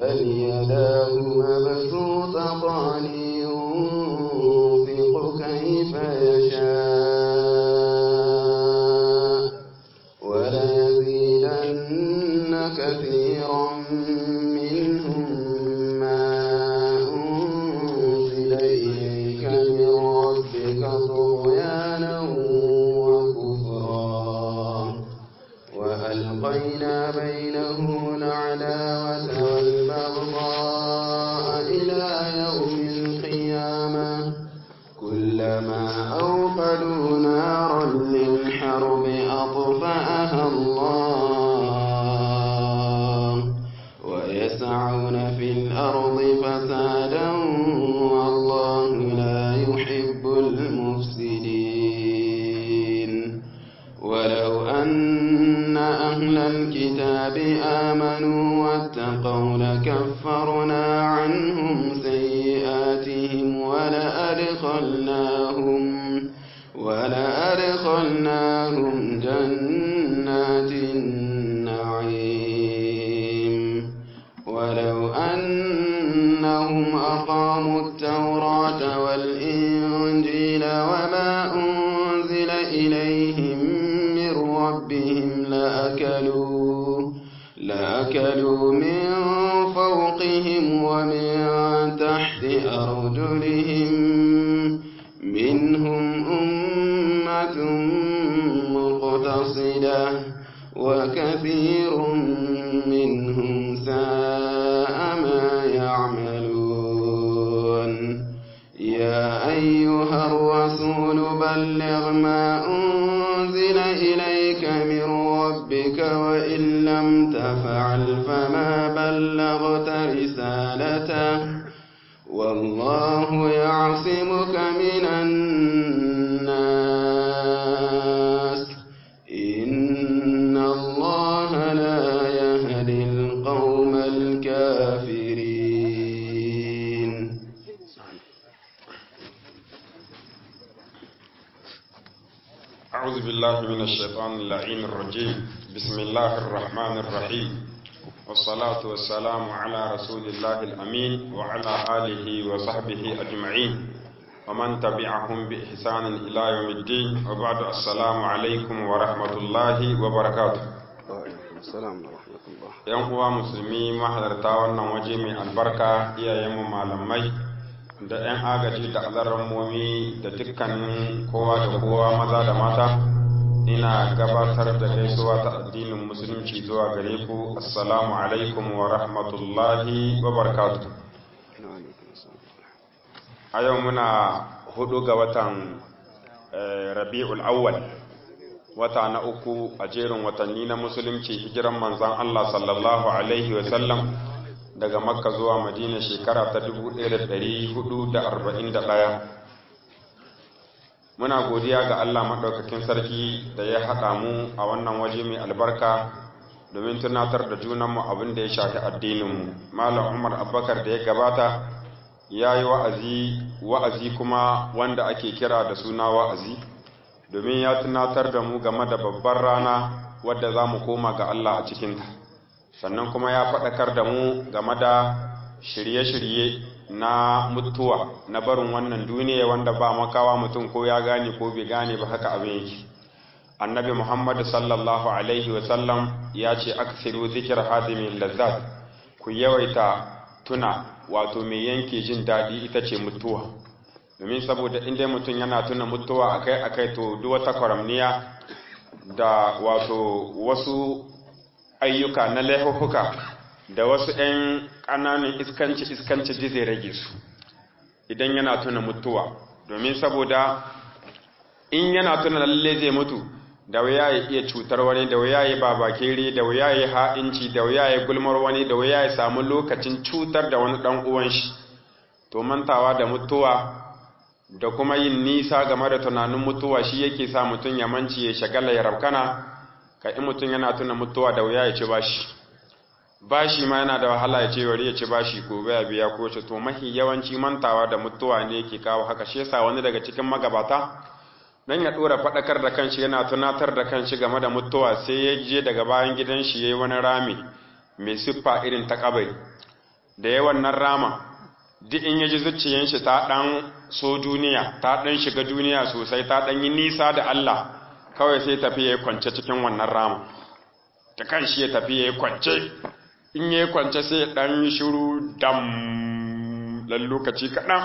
بل يداه مبسوطتان ينفق كيف يشاء وليزيدن كثيرا منهم ما أنزل إليك من ربك طغيانا وكفرا وألقينا بينهم العداوة والبغضاء إلى يوم القيامة كلما أوقدوا نارا للحرب أطفأها الله ويسعون في الأرض فسادا والله لا يحب المفسدين ولو أن أهل الكتاب آمنوا واتقوا لكفرنا عنهم سيئاتهم ولأدخلناهم ولأدخلناهم جنات النعيم ولو أنهم أقاموا التوراة والإنجيل وما أنزل إليهم من ربهم لأكلوا لأكلوا من فوقهم ومن تحت أرجلهم منهم أمة مقتصدة وكثير منهم ساء ما يعملون يا أيها الرسول بلغ ما أنزل إليك من ربك وإن لم تفعل فما بلغت رسالته والله يعصمك من الناس إن الله لا يهدي القوم الكافرين أعوذ بالله من الشيطان اللعين الرجيم بسم الله الرحمن الرحيم والصلاة والسلام على رسول الله الأمين وعلى آله وصحبه أجمعين ومن تبعهم بإحسان إلى يوم الدين وبعد السلام عليكم ورحمة الله وبركاته السلام ورحمة الله ‘Yan uwa musulmi mahalarta wannan waje mai albarka iyayenmu malamai da ‘yan agaji da alarmomi da dukkanin kowa da kowa maza da mata ina gabatar da gaisuwa ta addinin musulunci zuwa gare ku assalamu alaikum wa rahmatullahi wa barakatuh a yau muna hudu ga watan eh, rabi'ul awwal wata na uku a jerin watanni na musulunci hijiran manzan Allah sallallahu alaihi wa sallam daga makka zuwa madina shekara ta 1441 muna godiya ga Allah maɗaukakin sarki da ya haɗa mu a wannan waje mai albarka domin tunatar da junanmu abin da ya shafi addininmu malam umar abubakar da ya gabata ya yi wa'azi wa'azi kuma wanda ake kira da suna wa'azi domin ya tunatar da mu game da babbar rana wadda za mu koma ga Allah a cikinta sannan kuma ya faɗakar da mu game da shirye-shirye na mutuwa na barin wannan duniya wanda ba makawa mutum ko ya gane ko bai gane ba haka abin yake annabi muhammad sallallahu alaihi wasallam ya ce aksiru zikir hadimin lazzat ku yawaita tuna wato mai yanke jin daɗi ita ce mutuwa domin saboda inda mutum yana tuna mutuwa akai akai to duk wata kwaramniya da wato wasu ayyuka na laifuka da wasu ‘yan ƙananan iskanci iskanci ji zai rage su idan yana tuna mutuwa domin saboda in yana tuna lalle zai mutu da wuya ya iya cutar wani da wuya ya babakere da wuya ya ha'inci da wuya ya gulmar wani da wuya ya samu lokacin cutar da wani ɗan uwan shi to mantawa da mutuwa da kuma yin nisa game da tunanin mutuwa shi yake sa mutum ya manci ya shagala ya rabkana ka in mutum yana tuna mutuwa da wuya ya ci bashi bashi ma yana da wahala ya ce bari ya ci bashi gobe ya biya ko to mahi yawanci mantawa da mutuwa ne yake kawo haka shi yasa wani daga cikin magabata dan ya dora fadakar da kanshi yana tunatar da kanshi game da mutuwa sai ya je daga bayan gidan shi yayi wani rami mai siffa irin ta kabari da yawan nan rama duk in yaji zuciyan shi ta dan so duniya ta dan shiga duniya sosai ta dan yi nisa da Allah kawai sai tafi yayi kwance cikin wannan rama ta kan shi ya tafi yayi kwance in yayi kwance sai dan yi shiru dam lan lokaci kaɗan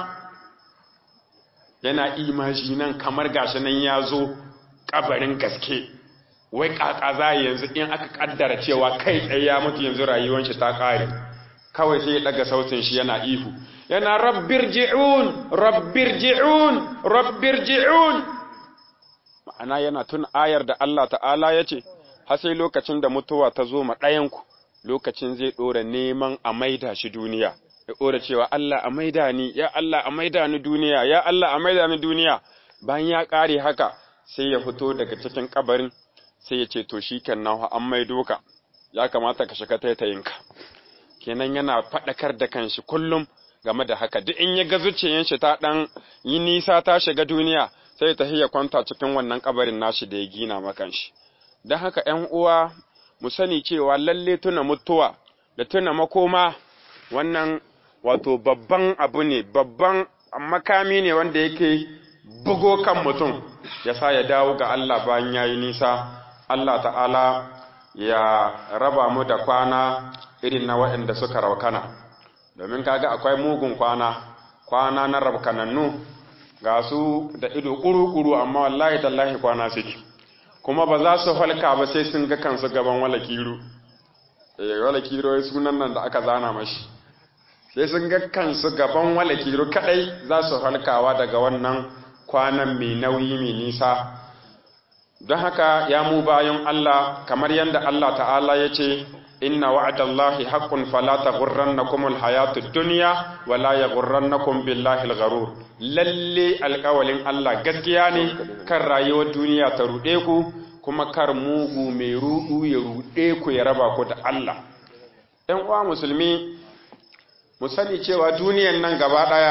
yana imaji nan kamar gashi nan ya zo kabarin gaske wai kaka za yanzu in aka kaddara cewa kai tsaye ya mutu yanzu rayuwar shi ta kare kawai sai ya daga sautin shi yana ihu yana rabbir ji'un rabbir ji'un rabbir ji'un ma'ana yana tun ayar da Allah ta'ala ya ce har sai lokacin da mutuwa ta zo ma ɗayanku lokacin zai ɗora neman a maida shi duniya ya ɗora cewa Allah a maida ni ya Allah a maida ni duniya ya Allah a maida ni duniya bayan ya ƙare haka sai ya fito daga cikin kabarin sai ya ce to shi kenan an maido ka ya kamata ka shiga taitayinka kenan yana faɗakar da kanshi kullum game da haka duk in ya ga zuciyar shi ta ɗan yi nisa ta shiga duniya sai ta ya kwanta cikin wannan kabarin nashi da ya gina makan shi don haka ‘yan uwa mu sani cewa lalle tuna mutuwa da tuna makoma wannan wato babban abu ne babban makami ne wanda yake bugo kan mutum ya sa ya dawo ga Allah bayan ya yi nisa Allah ta'ala ya raba mu da kwana irin na waɗanda suka raukana domin kaga akwai mugun kwana kwana na rabkanannu ga su da ido ƙuru-ƙuru amma wallahi tallahi kwana suke kuma ba za su halka ba sai sun ga kansu gaban wala kiro eh wala kiro sunan nan da aka zana mashi sai sun ga kansu gaban wala kiro kadai za su halkawa daga wannan kwanan mai nauyi mai nisa don haka ya mu bayan Allah kamar yadda Allah ta'ala ya ce inna wa'adallahi haqqun fala taghurrannakum alhayatud dunya wala yaghurrannakum billahi algharur lalle alƙawalin Allah gaskiya ne kan rayuwar duniya ta rude ku kuma kar mugu mai rudu ya rude ku ya raba ku da Allah ɗan uwa musulmi mu sani cewa duniyan nan gaba ɗaya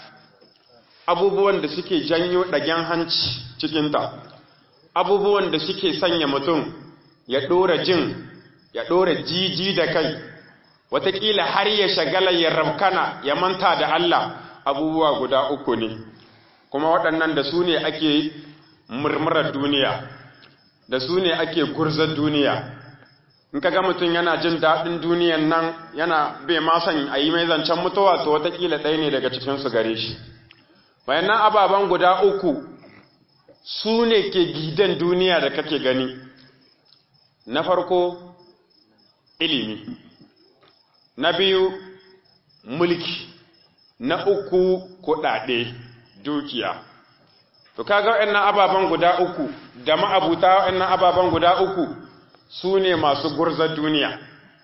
abubuwan da suke janyo ɗagen hanci cikinta abubuwan da suke sanya mutum ya ɗora jin ya ɗora jiji da kai wataƙila har ya shagala ya rabkana ya manta da Allah abubuwa guda uku ne kuma waɗannan da su ne ake murmurar duniya da su ne ake gurzar duniya in ka ga mutum yana jin daɗin duniyan nan yana bai ma son a yi mai zancen mutuwa to wataƙila ɗaya ne daga cikinsu gare shi bayanan ababen guda uku su ne ke gidan duniya da kake gani na farko ilimi na biyu mulki na uku kuɗaɗe dukiya to kaga waɗannan ababen guda uku da ma'abuta waɗannan ababen guda uku su ne masu gurzar duniya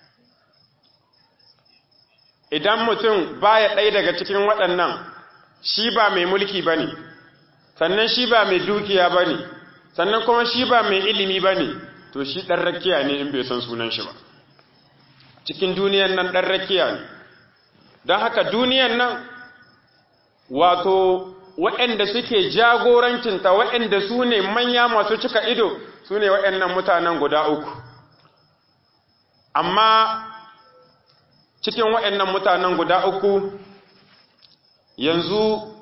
idan mutum baya ɗaya daga cikin waɗannan shi ba mai mulki ba ne sannan shi ba mai dukiya ba ne sannan kuma shi ba mai ilimi ba ne to shi ɗan rakiya ne in bai san sunan shi ba cikin duniyan nan ɗan rakiya ne don haka duniyan nan wato waɗanda suke jagorancinta waɗanda su ne manya masu cika ido su ne waɗannan mutanen guda uku amma cikin waɗannan mutanen guda uku yanzu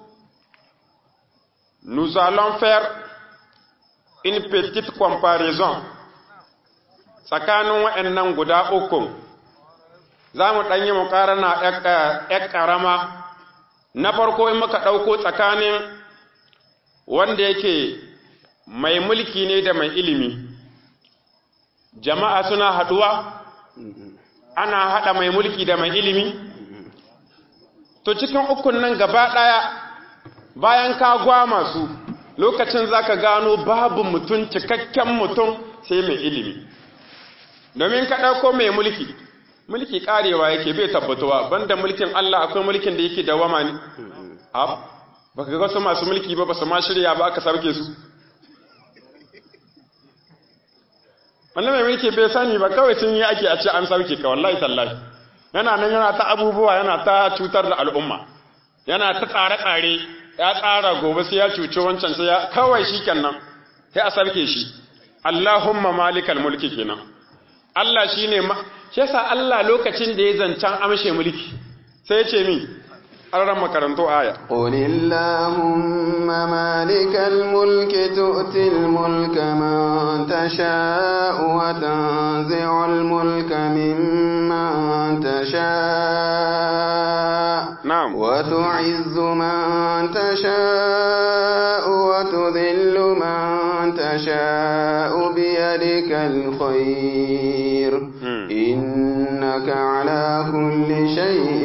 nous allons faire une petite comparaison tsakanin waɗannan guda uku za mu ɗanyi mu ƙarana ‘yan ƙarama na farko in muka ɗauko tsakanin wanda yake mai mulki ne da mai ilimi jama'a suna haɗuwa ana haɗa mai mulki da mai ilimi to cikin ukun nan gaba ɗaya bayan ka gwama su lokacin za ka gano babu mutum cikakken mutum sai mai ilimi domin ka ɗauko mai mulki mulki ƙarewa yake bai tabbatuwa banda mulkin Allah akwai mulkin da yake dawama ne ab baka ga su masu mulki ba basu ma shirya ba aka sarke su wannan mai mulki bai sani ba kawai sun yi ake a ce an sauke ka wallahi tallahi yana nan yana ta abubuwa yana ta cutar da al'umma yana ta tsare-tsare ya tsara gobe sai ya cuci wancan sai ya kawai shi kenan sai a sarke shi Allahumma malikal mulki kenan Allah shine shi yasa Allah lokacin da ya zancan amshe mulki sai ce mi an ran makarantu aya قل اللهم مالك الملك تؤتي الملك من تشاء وتنزع الملك ممن تشاء na'am وتعز من تشاء وتذل من تشاء بيدك الخير Hmm. إنك على كل شيء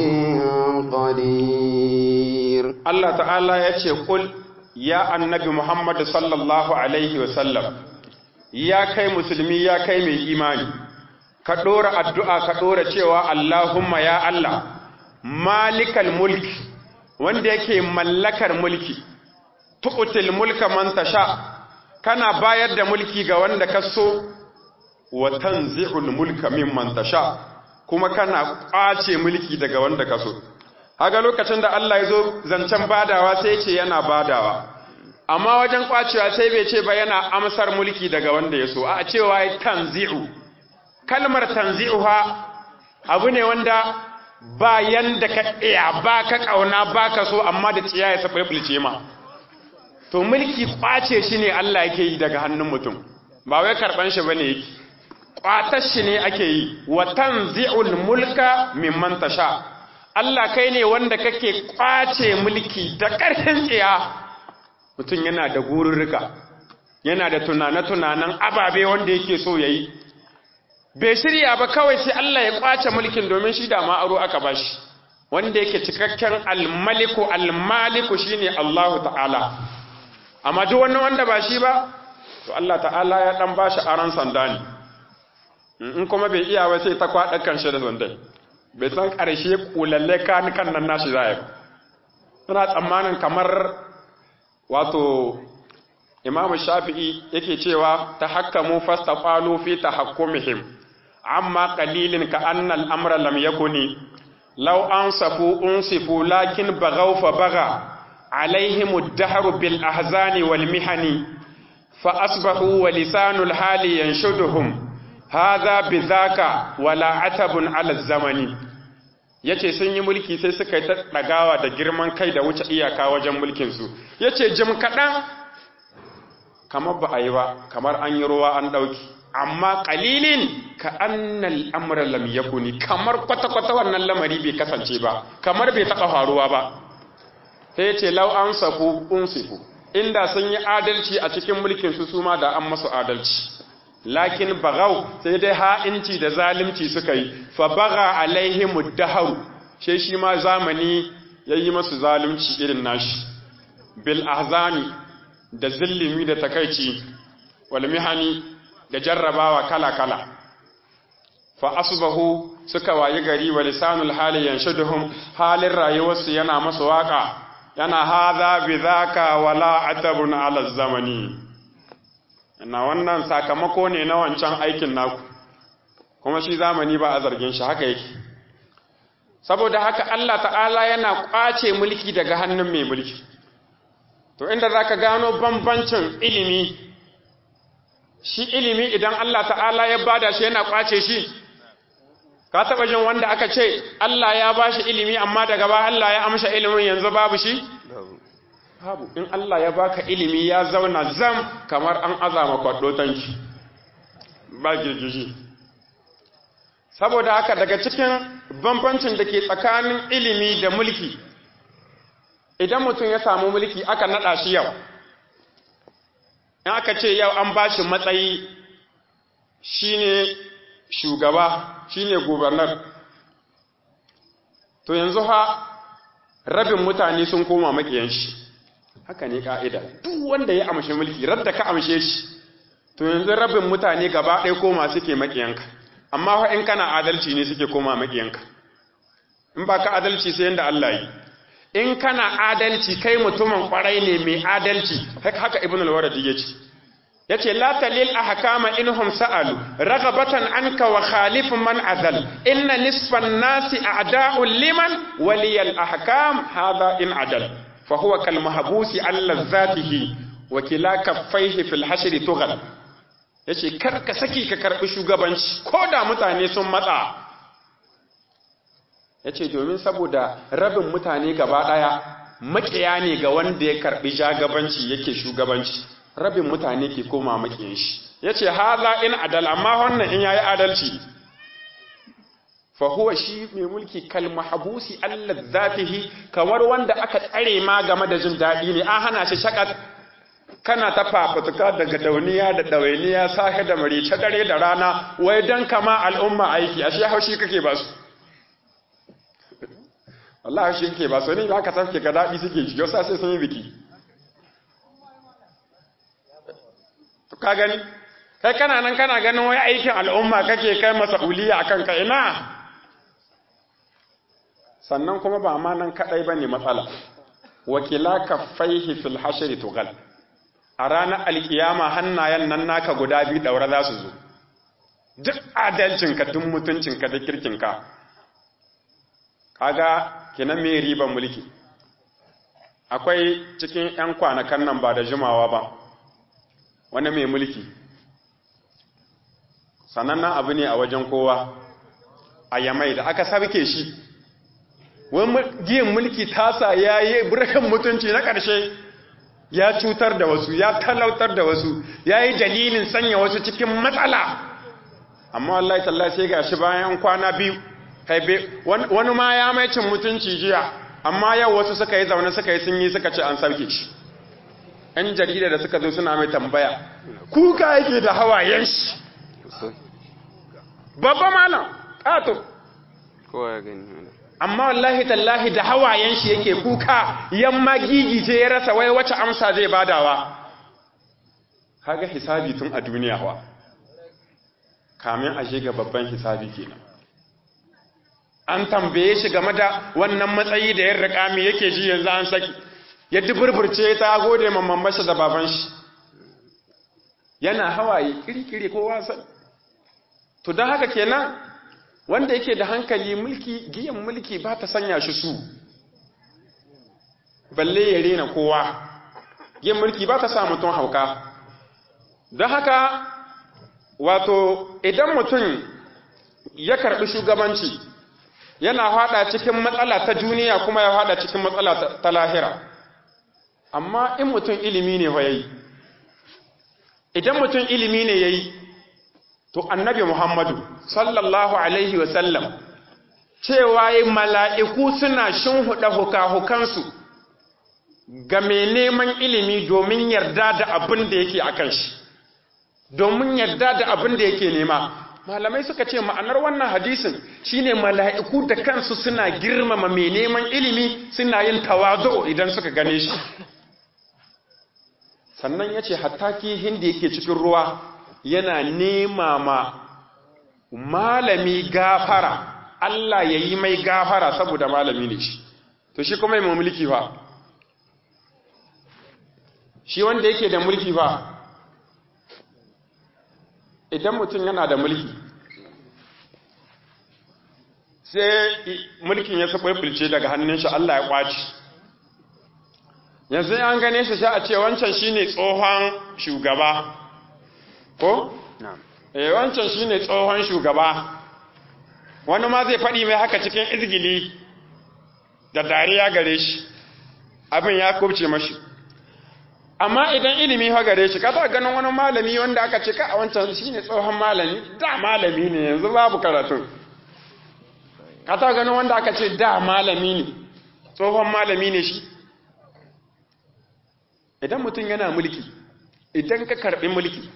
قدير Allah ta'ala ya ce kul ya annabi Muhammad sallallahu alaihi wasallam ya kai musulmi ya kai mai imani ka ɗora addu'a ka ɗora cewa Allahumma ya Allah malikal mulki wanda yake mallakar mulki tu'til mulka man tasha kana bayar da mulki ga wanda ka so wa tanzi'ul mulka mimman tasha kuma kana ƙwace mulki daga wanda ka so Haga lokacin da Allah ya zo zancen badawa sai ce yana badawa, amma wajen kwacewa sai bai ce ba yana amsar mulki daga wanda ya so, a cewa ya tanzi'u. Kalmar tanzi'u ha abu ne wanda ba yanda ka iya ba ka ƙauna ba ka so amma da tsiya ya saɓaɓɓulce ma. To mulki kwace shi ne Allah yake yi daga hannun mutum, ba wai karɓan shi ba ne yake. Kwatar shi ne ake yi, wa tanzi'ul mulka mimman tasha. Allah kai ne wanda kake kwace mulki da ƙarfin tsiya mutum yana da gururruka yana da tunane-tunanen ababe wanda yake so ya yi bai shirya ba kawai sai Allah ya kwace mulkin domin shi da ma'aro aka bashi wanda yake cikakken almaliku almaliku shine Allahu ta'ala amma duk wani wanda ba shi ba to Allah ta'ala ya dan bashi aran sanda ne in kuma bai iya ba sai ta kwaɗa kan shi da sandai bai san ƙarshe kulalle kan kan nan nashi za ya suna tsammanin kamar wato imam shafi'i yake cewa ta hakkamu fasta qalu fi tahakkumihim amma qalilin ka anna al-amra lam yakuni law ansafu unsifu lakin baghaw fa bagha alaihim ad-dahru bil ahzani wal mihani fa asbahu wa lisanul hali yanshuduhum hadha bidhaka wala atabun ala zamani yace sun yi mulki sai suka yi ta dagawa da girman kai da wuce iyaka wajen mulkin su yace jim kadan kamar ba a yi ba kamar an yi ruwa an dauki amma qalilin ka annal amra lam yakuni kamar kwata kwata wannan lamari bai kasance ba kamar bai taba faruwa ba sai yace law ansafu unsifu inda sun yi adalci a cikin mulkin su suma da an masu adalci lakin bagau sai dai ha'inci da zalimci suka yi fa baga alaihimu daharu she shi ma zamani yayi masu zalunci irin nashi bil ahzani da zillimi da takaici wal mihani da jarrabawa kala kala fa asbahu suka wayi gari wa lisanul hali yanshuduhum halin rayuwarsu yana masu waka yana hadha bidhaka wala atabun ala zamani na wannan sakamako ne na wancan aikin naku kuma shi zamani ba a zargin shi haka yake saboda haka Allah ta'ala yana kwace mulki daga hannun mai mulki to inda zaka gano bambancin ilimi shi ilimi idan Allah ta'ala ya bada shi yana kwace shi ka taba jin wanda aka ce Allah ya bashi ilimi amma daga ba Allah ya amsha ilimin yanzu babu shi babu in Allah ya baka ilimi ya zauna zam kamar an azama kwaddo tanki ba girgiji saboda haka daga cikin bambancin da ke tsakanin ilimi da mulki idan mutum ya samu mulki aka nada shi yau in aka ce yau an bashi matsayi shine shugaba shine gubernar to yanzu ha rabin mutane sun koma makiyan shi haka ne ka'ida duk wanda ya amshe mulki radda ka amshe shi to yanzu rabin mutane gaba ɗaya koma suke makiyanka amma fa in kana adalci ne suke koma makiyanka in ba ka adalci sai yanda Allah yi in kana adalci kai mutumin kwarai ne mai adalci haka ibn al-waradi yace yace la talil ahkama inhum sa'alu raghabatan anka wa khalif man azal inna nisfan nasi a'da'u liman waliyal ahkam hadha in adal fa huwa kal mahbusi an lazzatihi wa kila kaffaihi fil hashri tughal yace kar ka saki ka karbi shugabanci ko da mutane sun matsa yace domin saboda rabin mutane gaba daya makiya ne ga wanda ya karbi jagabanci yake shugabanci rabin mutane ke koma makiyin shi yace haza in adal amma wannan in yayi adalci fa huwa shi mai mulki kal mahbusi alladzatihi kamar wanda aka tsare ma game da jin dadi ne an hana shi shakat kana ta fafutuka daga dauniya da dawainiya sahe da marice dare da rana wai dan kama al'umma aiki ashe haushi kake ba su wallahi shi kake ba su ne ba ka tafke ga dadi suke ji yau sai sun yi biki to ka gani kai kana nan kana ganin wai aikin al'umma kake kai mas'uliya akan ka ina sannan kuma ba ma nan kadai bane matsala wakila kaffaihi fil hashri tughal a ranar alkiyama hannayen nan naka guda biyu daura za su zo duk adalcinka duk mutuncinka da kirkinka kaga kinan me riban mulki akwai cikin 'yan kwanakan nan ba da jimawa ba wani mai mulki sanannen abu ne a wajen kowa a yamai da aka sarke shi wani giyin mulki tasa ya yi burkan mutunci na ƙarshe ya cutar da wasu ya talautar da wasu ya yi dalilin sanya wasu cikin matsala amma wallahi tallahi sai ga shi bayan kwana biyu haibe wani ma ya mai cin mutunci jiya amma yau wasu suka yi zaune suka yi sun yi suka ce an sauke shi ‘yan jarida da suka zo suna mai tambaya kuka yake da hawayen shi babba malam ƙato kowa ya gani amma wallahi tallahi da hawayen shi yake kuka yamma gigi ce ya rasa wai wace amsa zai badawa kaga hisabi tun a duniya wa kamin a shiga babban hisabi kenan an tambaye shi game da wannan matsayi da ya rika me yake ji yanzu an saki ya duburburce ta gode mamman masa da baban shi yana hawaye kirkiri ko wasan to don haka kenan wanda yake da hankali mulki giyan mulki ba ta sanya shi su balle ya rena kowa giyan mulki ba ta sa mutum hauka don haka wato idan mutum ya karɓi shugabanci yana hada cikin matsala ta duniya kuma ya hada cikin matsala ta lahira amma in mutum ilimi ne yayi idan mutum ilimi ne yayi to annabi Muhammadu sallallahu alaihi wasallam cewa yi mala'iku suna shinhuɗa hukahukansu ga mai neman ilimi domin yarda da abin da yake a kan shi, domin yarda da abin da yake nema. Malamai suka ce ma'anar wannan hadisin shine mala'iku da kansu suna girmama mai neman ilimi suna yin tawazo idan suka gane shi. Sannan ya ce, hatta kihin da yake cikin ruwa yana nema ma malami gafara Allah ya yi mai gafara saboda malami ne shi to shi kuma mai mulki fa shi wanda yake da mulki fa idan mutum yana da mulki sai mulkin ya sabulce daga hannun shi Allah ya kwaci yanzu an gane shi sha a ce wancan shine tsohon shugaba ko? Eh wancan shine tsohon shugaba wani ma zai faɗi mai haka cikin izgili da dariya gare shi abin ya kubce mashi amma idan ilimi ha gare shi kata ganin wani malami wanda aka ce ka a wancan shine tsohon malami da malami ne yanzu babu karatun kata ganin wanda aka ce da malami ne tsohon malami ne shi idan mutum yana mulki idan ka karɓi mulki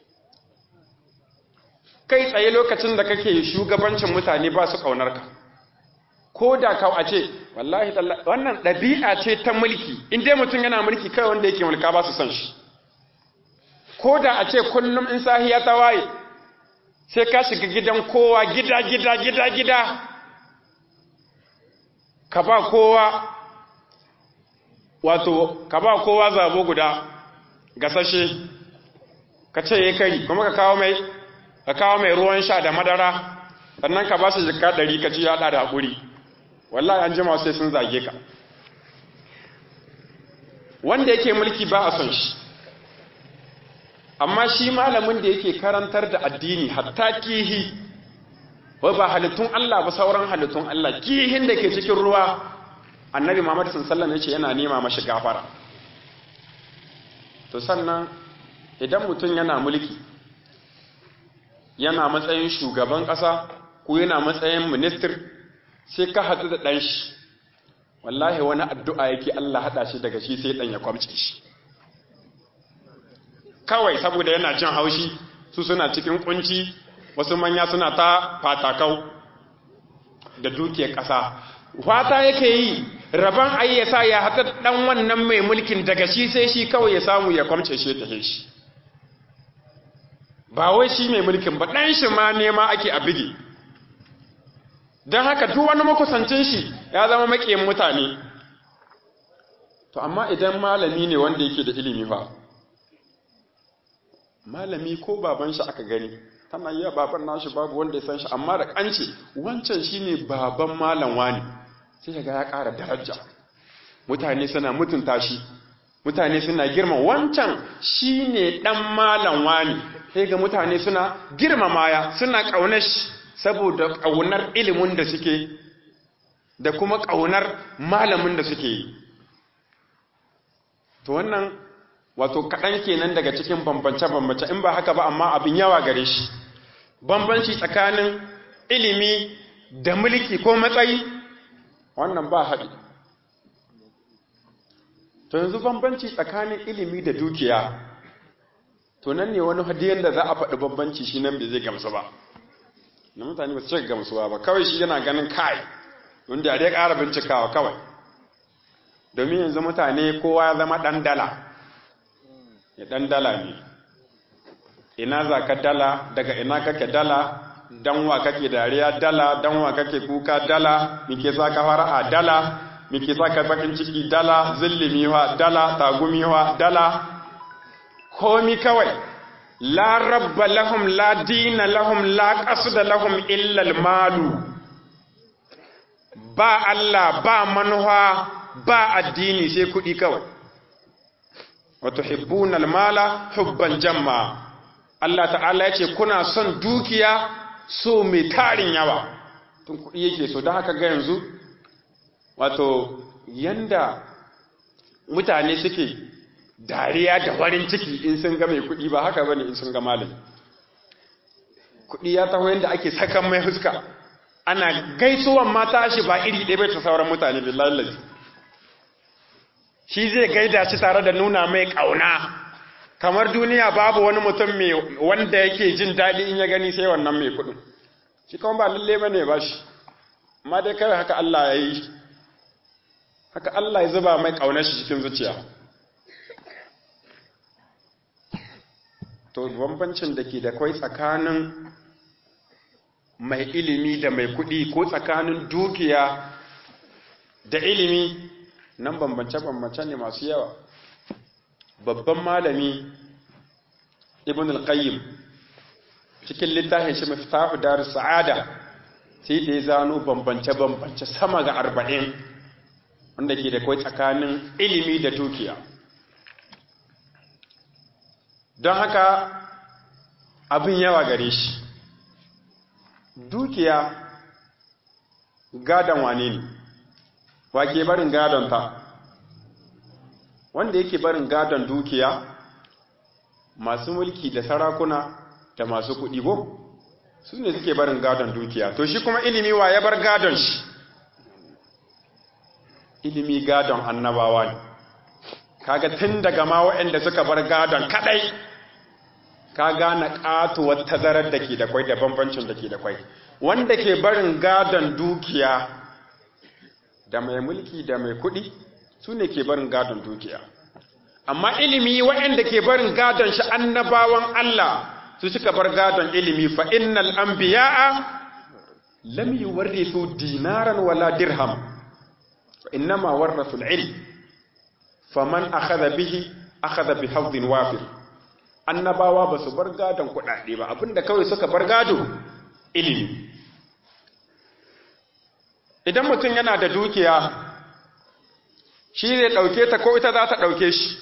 kai tsaye lokacin da kake shugabancin mutane ba su ƙaunar ka ko da ka a ce wallahi wannan ɗabi'a ce ta mulki in dai mutum yana mulki kai wanda yake mulka ba su son shi ko da a ce kullum in sahiya ta waye sai ka shiga gidan kowa gida gida gida gida ka ba kowa wato ka ba kowa zabo guda gasashe ka ce ya kari kuma ka kawo mai ka kawo mai ruwan sha da madara sannan ka ba su jika ɗari ka ci yaɗa da haƙuri wallahi an jima sai sun zage ka wanda yake mulki ba a son shi amma shi malamin da yake karantar da addini hatta kihi wai ba halittun Allah ba sauran halittun Allah kihin da ke cikin ruwa annabi Muhammad sallallahu alaihi wasallam yana nema mashi gafara to sannan idan mutum yana mulki yana matsayin shugaban ƙasa ko yana matsayin minister sai ka haɗu da ɗan shi wallahi wani addu'a yake Allah haɗa shi daga shi sai ɗan ya kwamce shi kawai saboda yana jin haushi su suna cikin kunci wasu manya suna ta fatakau da dukiyar ƙasa fata yake yi rabon ayyasa ya haɗa ɗan wannan mai mulkin daga shi sai shi kawai ya samu ya kwamce shi ta shi ba wai shi mai mulkin ba ɗan shi ma nema ake a bige don haka duk wani makusancin shi ya zama maƙiyin mutane to amma idan malami ne wanda yake da ilimi fa malami ko baban shi aka gani tana yi baban nashi babu wanda ya san shi amma da kance wancan shine baban malam wani sai ga ya ƙara daraja mutane suna mutunta shi mutane suna girma wancan shine dan malam wani sai ga mutane suna girmama ya suna ƙaunar shi saboda ƙaunar ilimin da suke da kuma ƙaunar malamin da suke yi to wannan wato kaɗan kenan daga cikin bambance-bambance in ba haka ba amma abin yawa gare shi bambanci tsakanin ilimi da mulki ko matsayi wannan ba haɗi to yanzu bambanci tsakanin ilimi da dukiya to nan ne wani hadiyan da za a faɗi bambanci shi nan bai zai gamsu ba na mutane ba su cika gamsuwa ba kawai shi yana ganin kai wanda ya ƙara bincikawa kawai domin yanzu mutane kowa ya zama ɗan dala ya ɗan dala ne ina za ka dala daga ina kake dala danwa kake dariya dala danwa kake kuka dala mike sa ka fara a dala mike sa ka bakin ciki dala zillimiwa dala tagumiwa dala komi kawai la rabba lahum la dina lahum la qasda lahum illa malu ba Allah ba manuwa ba addini sai kuɗi kawai wato hibbuna almala hubban jamma Allah ta'ala ya ce kuna son dukiya so mai tarin yawa tun kuɗi yake so don haka ga yanzu wato yanda mutane suke dariya da farin ciki in sun ga mai kuɗi ba haka bane in sun ga malami kuɗi ya taho yanda ake sakan mai huska ana gaisuwan mata shi ba iri ɗaya bai ta sauran mutane billahi lazi shi zai gaida shi tare da nuna mai ƙauna kamar duniya babu wani mutum mai wanda yake jin daɗi in ya gani sai wannan mai kuɗin shi kuma ba lalle ba ne ba shi amma dai kawai haka Allah ya yi haka Allah ya zuba mai ƙaunar shi cikin zuciya to bambancin da ke da kwai tsakanin mai ilimi da mai kuɗi ko tsakanin dukiya da ilimi nan bambance-bambance ne masu yawa babban malami ibn al-qayyim cikin littafin shi mafitahu darus sa'ada sai da ya zano bambance-bambance sama ga arba'in wanda ke da kai tsakanin ilimi da dukiya don haka abin yawa gare shi dukiya gadon wane ne wa ke barin gadon ta wanda yake barin gadon dukiya masu mulki da sarakuna da masu kuɗi ko su ne suke barin gadon dukiya to shi kuma ilimi wa ya bar gadon shi ilimi gadon annabawa ne kaga tun daga ma waɗanda suka bar gadon kadai ka gane katuwar tazarar da ke da kwai da bambancin da ke da kwai wanda ke barin gadon dukiya da mai mulki da mai kuɗi su ne ke barin gadon dukiya amma ilimi waɗanda ke barin gadon shi annabawan Allah su suka bar gadon ilimi fa innal anbiya'a lam yuwarrithu dinaran wala dirham fa innama warathu al-ilm faman akhadha bihi akhadha bi hawdin wafir annabawa ba su bar gadon kuɗaɗe ba abinda kawai suka bar gado ilimi idan mutum yana da dukiya shi zai ɗauke ta ko ita za ta ɗauke shi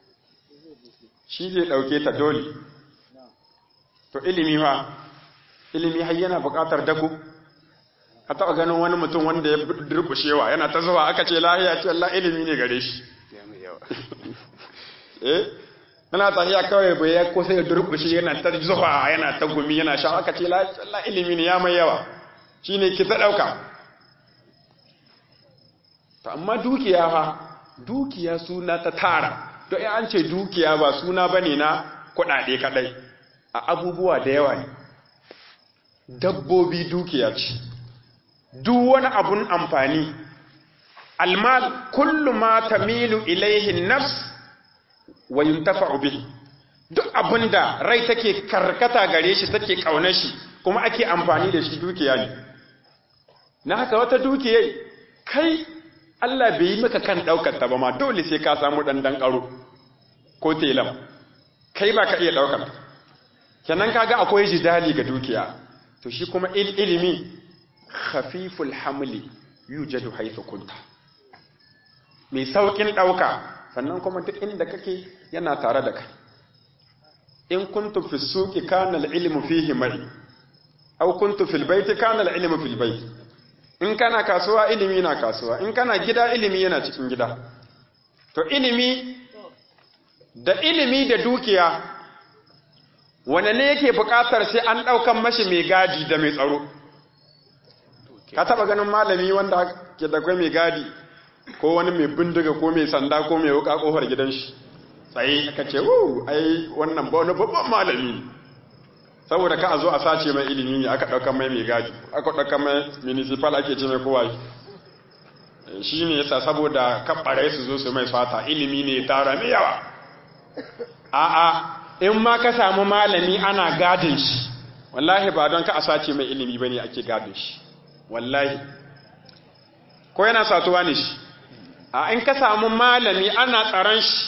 shi zai ɗauke ta dole to ilimi ma ilimi har yana buƙatar dako a taɓa ganin wani mutum wanda ya durƙushewa yana ta zuwa aka ce lahiya ce Allah ilimi ne gare shi eh yana tafiya kawai bai ya kusa ya durƙushe yana ta zuwa yana ta gumi yana sha aka ce Allah ilimi ne ya mai yawa shine ki ta ɗauka to amma dukiya fa dukiya suna ta tara to in an ce dukiya ba suna bane na kuɗaɗe kaɗai a abubuwa da yawa ne dabbobi dukiya ce duk wani abun amfani almal kullu ma tamilu ilaihi nafs wa yuntafa'u bihi duk abinda rai take karkata gare shi take kaunar shi kuma ake amfani da shi dukiya ne na haka wata dukiyai kai Allah bai yi maka kan daukar ta ba ma dole sai ka samu dan dan karo ko telam kai ba ka iya daukar kenan kaga akwai jidali ga dukiya to shi kuma ilimi khafiful hamli yujadu haythu kunta mai saukin dauka sannan kuma duk inda kake yana tare da kai in kuntu fi suqi kana al-ilmu fihi mai aw kuntu fil baiti kana al-ilmu fil bait in kana kasuwa ilimi na kasuwa in kana gida ilimi yana cikin gida to ilimi da ilimi da dukiya wane ne yake buƙatar sai an ɗaukan mashi mai gadi da mai tsaro ka taɓa ganin malami wanda ke da mai gadi ko wani mai bindiga ko mai sanda ko mai wuka kofar gidan shi tsaye aka ce wu ai wannan ba wani babban malami saboda ka a zo a sace mai ilimi ne aka ɗaukan mai mai gadi aka ɗaukan mai municipal ake ce mai kowa shi ne yasa saboda kabbare su zo su mai fata ilimi ne tara mai yawa a'a in ma ka samu malami ana gadin shi wallahi ba don ka a sace mai ilimi bane ake gadin shi wallahi ko yana satuwa ne shi a in ka samu malami ana tsaron shi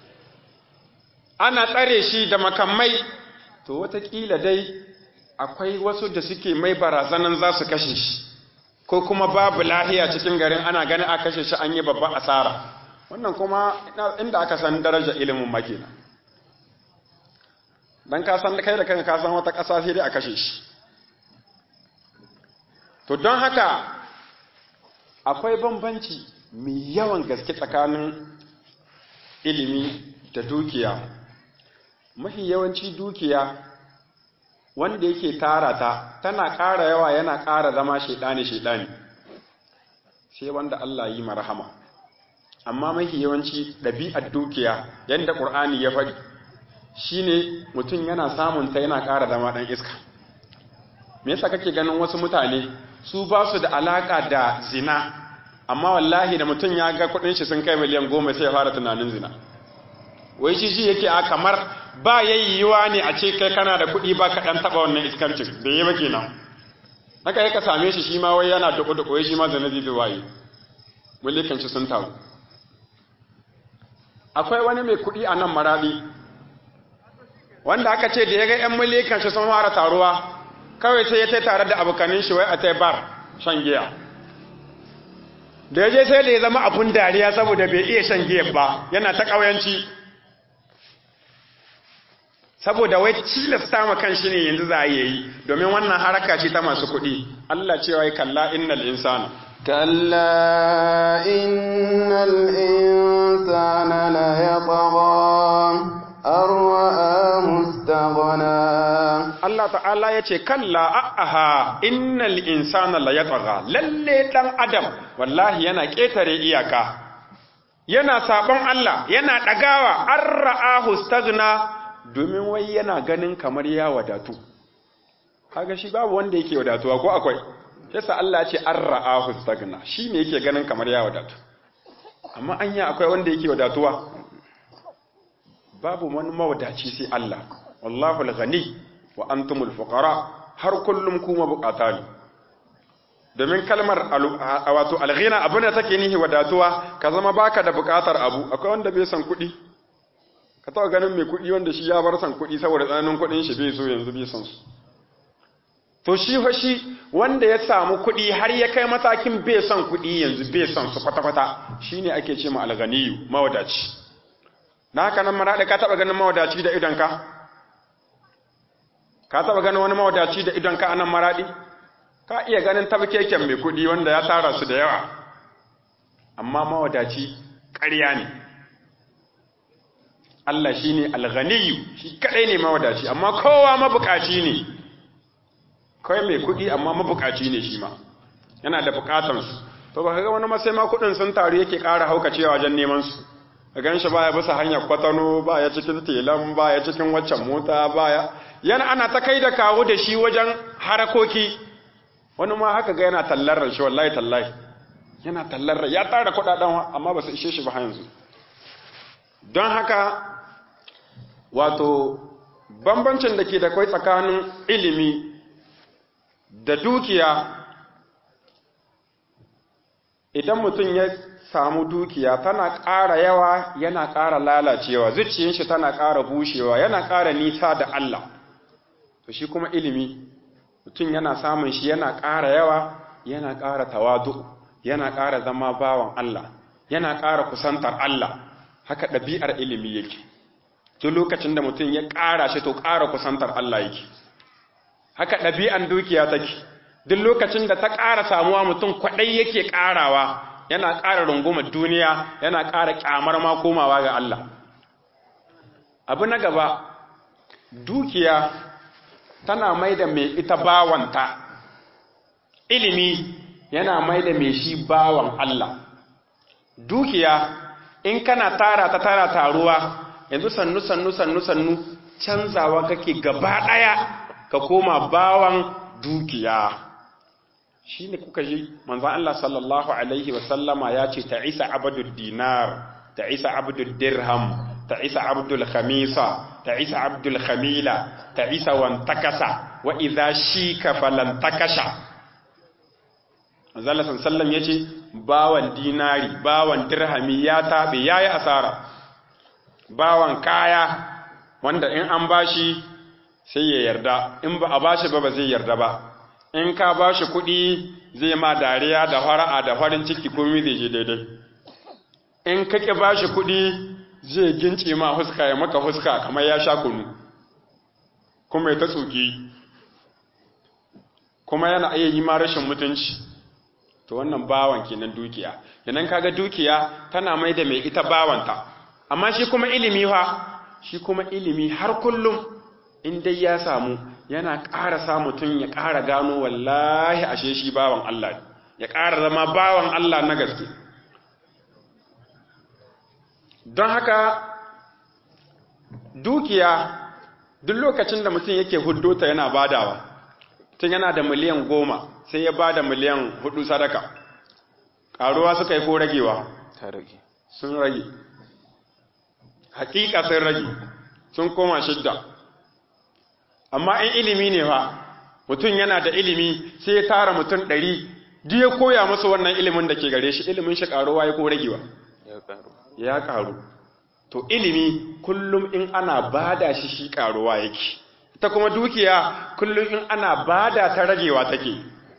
ana tsare shi da makamai to watakila dai akwai wasu da suke mai barazanan za su kashe shi ko kuma babu lahiya cikin garin ana ganin a kashe shi an yi babban asara wannan kuma inda aka san daraja ilimin makina dan ka san kai da kanka ka san wata ƙasa sai dai a kashe shi to don haka akwai bambanci mai yawan gaske tsakanin ilimi da dukiya mafi yawanci dukiya wanda yake tara ta tana ƙara yawa yana ƙara zama shaidani shaidani sai wanda Allah yi marhama amma mafi yawanci ɗabi'ar dukiya yadda ƙur'ani ya faɗi shine mutum yana samun ta yana ƙara zama ɗan iska me yasa kake ganin wasu mutane su ba su da alaƙa da zina amma wallahi da mutum ya ga kuɗin shi sun kai miliyan goma sai ya fara tunanin zina wai shi shi yake a kamar ba yayyuwa ne a ce kai kana da kuɗi ba ka ɗan taɓa wannan iskancin da yi ba kenan haka ya ka same shi shi ma wai yana duku duku wai shi ma zana zai waye mulkin shi sun taru akwai wani mai kuɗi a nan maraɗi wanda aka ce da ya ga 'yan mulkin shi sun fara taruwa kawai sai ya ta tare da abokanin shi wai a ta bar shan giya da ya je sai da ya zama abun dariya saboda bai iya shan giya ba yana ta ƙauyanci saboda wai cilasta ma kan shi ne yanzu za a yi domin wannan haraka ce ta masu kuɗi Allah cewa ya kalla innal insana كلا إن الإنسان ليطغى أن رآه استغنى Allah ta'ala ya ce kalla a'aha innal insana la yatgha lalle dan adam wallahi yana ketare iyaka yana sabon Allah yana dagawa an ra'ahu stagna domin wai yana ganin kamar ya wadatu kaga shi babu wanda yake wadatuwa ko akwai yasa Allah ya ce an ra'ahu stagna shine yake ganin kamar ya wadatu amma anya akwai wanda yake wadatuwa babu wani mawadaci sai Allah wallahu al-ghani wa antumul fuqara har kullum kuma bukata ne domin kalmar wato alghina abin da take nihi wadatuwa ka zama baka da bukatar abu akwai wanda bai san kuɗi ka taɓa ganin mai kuɗi wanda shi ya bar san kuɗi saboda tsananin kuɗin shi bai so yanzu bai san su to shi fa shi wanda ya samu kuɗi har ya kai matakin bai son kuɗi yanzu bai son su kwata-kwata shine ake ce ma alganiyu mawadaci na haka nan maraɗa ka taɓa ganin mawadaci da idonka ka taba ganin wani mawadaci da idon ka anan maradi ka iya ganin tabkeken mai kuɗi wanda ya tara su da yawa amma mawadaci ƙarya ne Allah shi ne alghaniyu shi kaɗai ne mawadaci amma kowa mabukaci ne kawai mai kuɗi amma mabukaci ne shi ma yana da bukatansu to ba ga wani masai ma kuɗin sun taru yake ƙara haukacewa wajen neman su ka gan shi baya bisa hanyar kwatano baya cikin telan baya cikin waccan mota baya yana ana ta kai da kawo da shi wajen harakoki wani ma haka ga yana tallar shi wallahi tallahi yana tallar ya tara kuɗaɗen amma ba su ishe shi ba yanzu don haka wato bambancin da ke da kwai tsakanin ilimi da dukiya idan mutum ya samu dukiya tana ƙara yawa yana ƙara lalacewa zuciyar shi tana ƙara bushewa yana ƙara nisa da Allah to shi kuma ilimi mutum yana samun shi yana ƙara yawa yana ƙara tawadu yana ƙara zama bawan Allah yana ƙara kusantar Allah haka ɗabi'ar ilimi yake duk lokacin da mutum ya ƙara shi to ƙara kusantar Allah yake haka ɗabi'an dukiya take duk lokacin da ta ƙara samuwa mutum kwaɗai yake ƙarawa yana ƙara rungumar duniya yana ƙara ƙyamar ma komawa ga Allah abu na gaba dukiya tana mai da mai ita bawanta ilimi yana mai da mai shi bawan Allah dukiya in kana tara ta tara taruwa yanzu sannu sannu sannu sannu canzawa kake gaba ɗaya ka koma bawan dukiya shi ne kuka ji manzan Allah sallallahu Alaihi wasallama ya ce ta isa abdul dinar ta isa abdul dirham ta isa abdul khamisa ta isa abdul khamila ta isa wantakasa wa idha shi ka falantakasha manzan Allah sallallahu ya ce bawan dinari bawan dirhami ya taɓe ya yi asara bawan kaya wanda in an bashi sai ya yarda in ba a bashi ba ba zai yarda ba in ka bashi kuɗi zai ma dariya da fara'a da farin ciki komai zai je daidai in ka ƙi bashi kuɗi zai gince ma huska ya maka huska kamar ya sha kunu kuma ya ta tsoki kuma yana iya yi ma rashin mutunci to wannan bawan kenan dukiya yanan kaga dukiya tana mai da mai ita bawanta amma shi kuma ilimi fa shi kuma ilimi har kullum in dai ya samu yana ƙara sa mutum ya ƙara gano wallahi ashe shi bawan Allah ya ƙara zama bawan Allah na gaske don haka dukiya duk lokacin da mutum yake huddota yana badawa tun yana da miliyan goma sai ya bada miliyan hudu sadaka ƙaruwa suka yi ko ragewa sun rage hakika sun rage sun koma shidda amma in ilimi ne fa mutum yana da ilimi sai ya tara mutum ɗari duk ya koya musu wannan ilimin da ke gare shi ilimin shi ƙaruwa ya ko ragewa ya ƙaru to ilimi kullum in ana bada shi shi ƙaruwa yake ta kuma dukiya kullum in ana bada ta ragewa take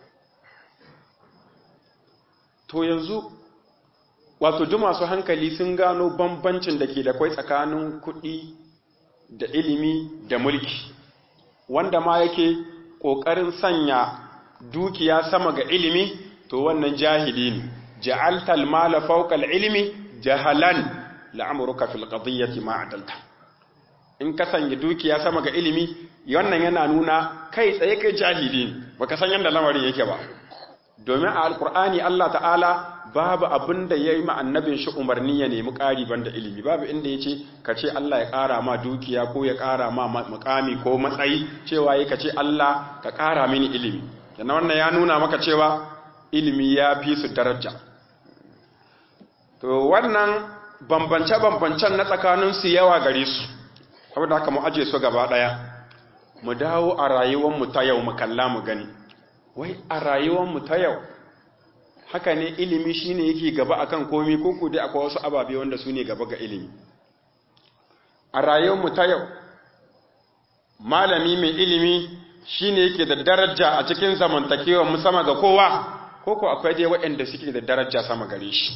to yanzu wato duk masu hankali sun gano bambancin da ke da kwai tsakanin kuɗi da ilimi da mulki wanda ma yake ƙoƙarin sanya dukiya sama ga ilimi to wannan jahili ne ja'altal mala fawqa ilimi jahalan la'amruka fil qadiyyati ma adalta in ka sanya dukiya sama ga ilimi wannan yana nuna kai tsaye kai jahili ne baka san yanda lamarin yake ba domin a alqur'ani Allah ta'ala babu abin da ya yi annabin shi umarni ya nemi ƙari banda ilimi babu inda ya ce ka ce Allah ya ƙara ma dukiya ko ya ƙara ma mukami ko matsayi cewa ya ka ce Allah ka ƙara mini ilimi yana wannan ya nuna maka cewa ilimi ya fi su daraja to wannan bambance-bambancen na tsakaninsu yawa gare su saboda haka mu aje su gaba ɗaya mu dawo a rayuwarmu ta yau mu kalla mu gani wai a rayuwarmu ta yau haka ne ilimi shine yake gaba akan komi ko ko dai akwai wasu ababe wanda su ne gaba ga ilimi a rayuwarmu ta yau malami mai ilimi shine yake da daraja a cikin zamantakewa mu sama ga kowa ko ko akwai dai waɗanda suke da daraja sama gare shi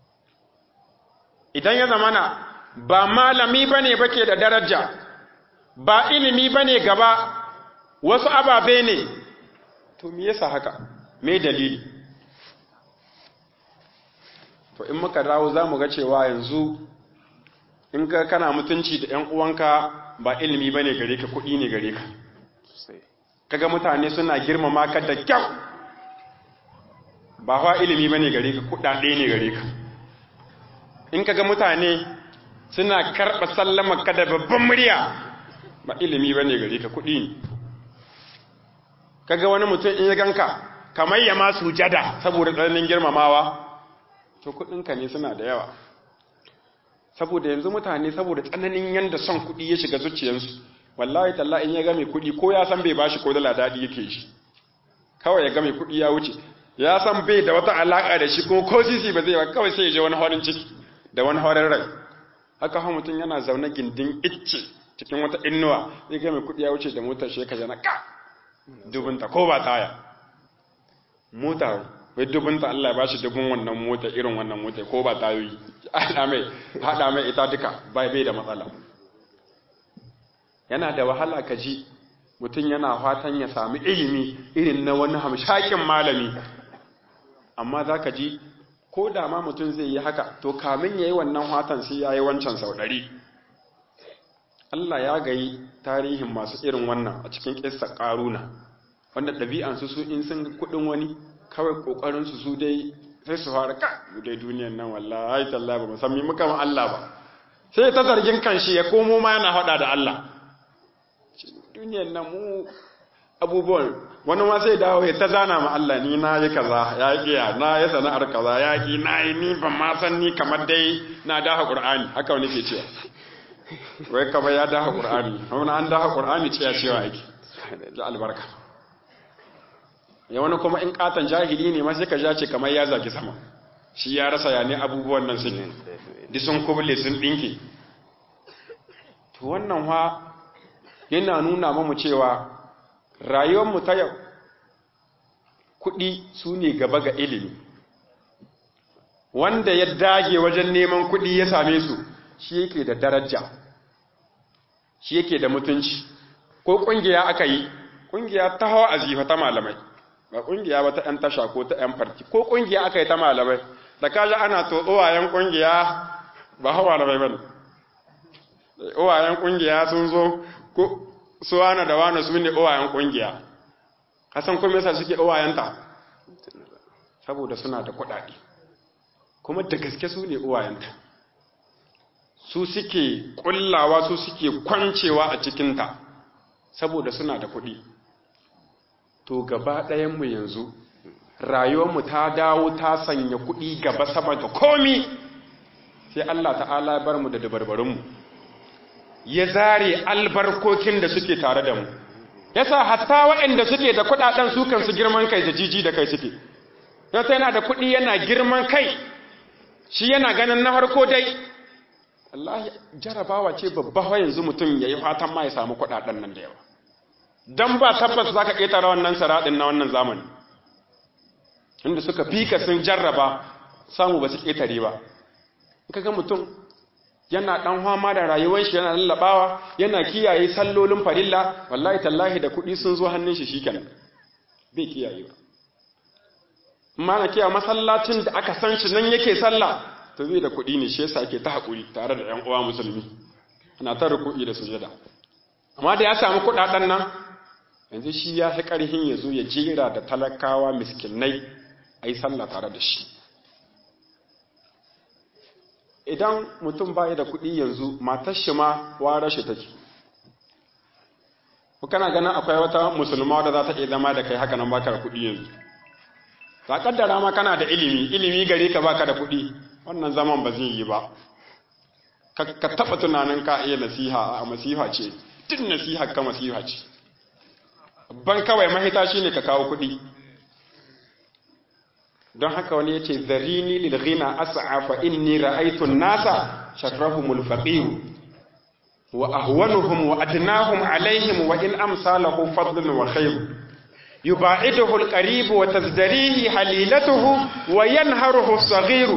idan ya zamana ba malami bane bake da daraja ba ilimi bane gaba wasu ababe ne to me yasa haka me dalili to in muka dawo za mu ga cewa yanzu in ka kana mutunci da 'yan uwanka ba ilimi bane gare ka kuɗi ne gare ka kaga mutane suna girmama ka da kyau ba fa ilimi bane gare ka kuɗaɗe ne gare ka in kaga mutane suna karɓa sallama ka da babban murya ba ilimi bane gare ka kuɗi ne kaga wani mutum in ya ganka kamar ya ma sujada saboda tsananin girmamawa to kuɗinka ne suna da yawa saboda yanzu mutane saboda tsananin yanda son kuɗi ya shiga zuciyarsu wallahi talla in ya ga mai kuɗi ko ya san bai bashi ko dala daɗi yake shi kawai ya ga mai kuɗi ya wuce ya san bai da wata alaƙa da shi ko ko sisi ba zai ba kawai sai ya je wani horin ciki da wani horin rai haka hau mutum yana zaune gindin icce cikin wata innuwa ya ga mai kuɗi ya wuce da motar shi ka jana ka dubunta ko ba taya mota wai dubunta Allah ya bashi dubun wannan mota irin wannan mota ko ba tayoyi haɗa mai haɗa mai ita duka bai bai da matsala yana da wahala ka ji mutum yana fatan ya sami ilimi irin na wani hamshakin malami amma za ka ji ko da ma mutum zai yi haka to kamin ya yi wannan fatan sai ya yi wancan sau ɗari Allah ya gayi tarihin masu irin wannan a cikin ƙissa ƙaruna wanda ɗabi'ansu su in sun kuɗin wani kawai ƙoƙarinsu su dai sai su fara ka dai duniyan nan wallahi tallahi ba musamman muka ma Allah ba sai ta zargin kanshi ya komo ma yana faɗa da Allah duniyan nan mu abubuwan wani ma sai dawo ya ta zana ma Allah ni na yi kaza ya kiya na yi sana'ar kaza ya ki na yi ni ban ma san ni kamar dai na daha Qur'ani haka wani ke cewa wai kamar ya daha Qur'ani amma an daha Qur'ani cewa cewa yake da albarka ya wani kuma in katan jahili ne ma sai ka ce kamar ya zaki sama shi ya rasa ya ne abubuwan nan sun di sun kubule sun dinki to wannan wa yana nuna mamu cewa rayuwarmu ta yau kuɗi su ne gaba ga ilimi wanda ya dage wajen neman kuɗi ya same su shi yake da daraja shi yake da mutunci ko ƙungiya aka yi ƙungiya ta hawa azifa ta malamai ba ƙungiya ba ta ‘yan tasha ko ta ‘yan farki ko ƙungiya aka yi ta malamai da kaji ana to uwayen ƙungiya ba hawa malamai ba ne uwayen ƙungiya sun zo ko su wane da wane su ne uwayen ƙungiya hasan kuma yasa suke uwayenta saboda suna da kuɗaɗe kuma da gaske su ne uwayenta su suke ƙullawa su suke kwancewa a cikinta saboda suna da kuɗi to gaba ɗayanmu yanzu rayuwarmu ta dawo ta sanya kuɗi gaba sama da komi sai Allah ta'ala ya bar mu da dabarbarinmu ya zare albarkokin da suke tare da mu yasa hatta waɗanda suke da kuɗaɗen su kansu girman kai da jiji da kai suke yasa yana da kuɗi yana girman kai shi yana ganin na harko dai Allah jarabawa ce babba yanzu mutum ya yi fatan ma ya samu kuɗaɗen nan da yawa don ba tabbas za ka ƙetare wannan saraɗin na wannan zamani inda suka fika sun jarraba samu ba su ƙetare ba ka ga mutum yana ɗan fama da rayuwar shi yana lallaɓawa yana kiyaye sallolin farilla wallahi tallahi da kuɗi sun zo hannun shi shikenan bai kiyaye ba amma na kiyaye masallacin da aka san shi nan yake sallah to bai da kuɗi ne shi yasa ake ta haƙuri tare da ƴan uwa musulmi ana ta ruku'i da sujada amma da ya samu kuɗaɗen nan yanzu shi ya fi ƙarhin ya zo ya jera da talakawa miskinai a yi sallah tare da shi idan mutum ba da kuɗi yanzu matar shi ma ware shi take ku kana ganin akwai wata musulma da za ta iya zama da kai haka nan baka da kuɗi yanzu ba kaddara ma kana da ilimi ilimi gare ka baka da kuɗi wannan zaman ba zai yi ba ka taɓa tunanin ka iya nasiha a masiha ce tun nasiha ka masiha ce ban kawai mahita shine ka kawo kuɗi don haka wani yace zarini lil ghina as'a fa inni ra'aytu an-nasa shakrahumul faqir wa ahwanuhum wa adnahum alaihim wa in amsalahu fadlun wa khair yubaiduhu al-qarib wa tazdarihi halilatuhu wa yanharuhu as-saghir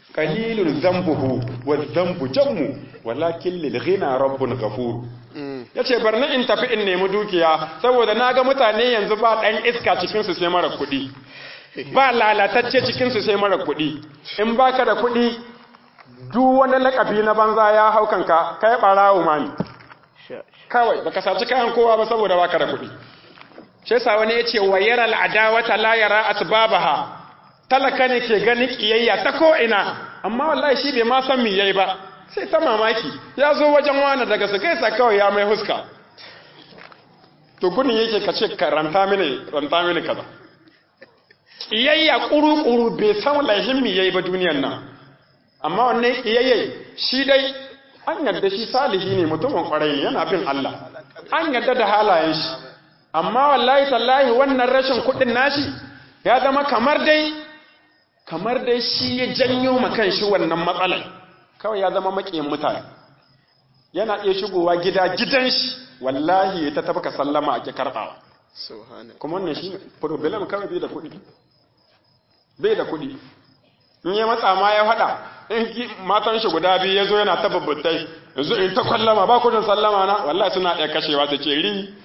qalilun dhanbuhu wa dhanbu jammu walakin lil ghina rabbun ghafur yace bar ni in tafi in nemi dukiya saboda naga mutane yanzu ba dan iska cikin su sai mara kuɗi ba lalatacce cikin su sai mara kuɗi in baka da kuɗi duk wani lakabi na banza ya hau kanka kai barawo mani kawai baka saci kayan kowa ba saboda baka da kuɗi shi yasa wani yace wayaral adawata la yara asbabaha talaka ne ke ganin kiyayya ta ko ina amma wallahi shi bai ma san me yayi ba sai ta mamaki ya zo wajen wani daga su gaisa kawai ya mai huska to gudun yake ka ce ka ranta mini ranta mini kaza kiyayya kuru-kuru bai san laihin me yayi ba duniyan nan amma wannan kiyayya shi dai an yarda shi salihi ne mutumin kwarai ne yana bin Allah an yarda da halayen shi amma wallahi tallahi wannan rashin kuɗin nashi ya zama kamar dai kamar dai shi ya janyo makan shi wannan matsalar kawai ya zama maƙiyin mutane yana iya shigowa gida gidan shi wallahi ya ta tafka sallama a ki karɓawa kuma wannan shi problem kawai bai da kuɗi bai da kuɗi in ya matsa ma ya faɗa in matan shi guda biyu ya zo yana ta babbatai yanzu in ta kwallama ba kudin sallama na wallahi suna iya kashewa ta ce ri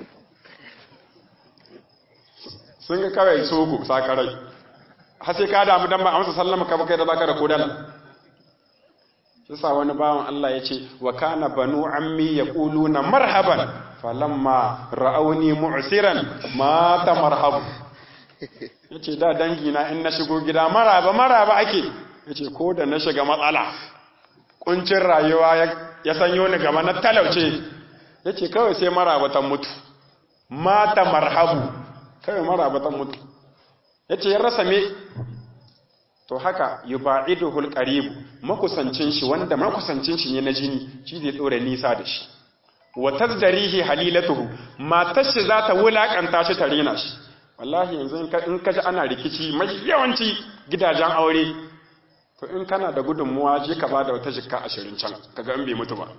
sun ga kawai sogo sakarai har sai ka damu dan ba a masa sallama ka kai da baka da kodala yasa wani bawan Allah ya ce wa kana banu ammi yaquluna marhaban falamma ra'awni mu'siran mata marhabu yace da dangi na in na shigo gida maraba maraba ake yace ko da na shiga matsala kuncin rayuwa ya sanyo ni gaba na talauce yace kawai sai maraba ta mutu mata marhabu kawai maraba ta mutu yace ya rasa me to haka yubaiduhul qarib makusancin shi wanda makusancin shi ne na jini shi zai dore nisa da shi wa tazdarihi halilatuhu matar shi za ta wulakanta shi ta rena shi wallahi yanzu in ka ji ana rikici mai yawanci gidajen aure to in kana da gudunmuwa je ka ba da wata jikka ashirin can kaga in bai mutu ba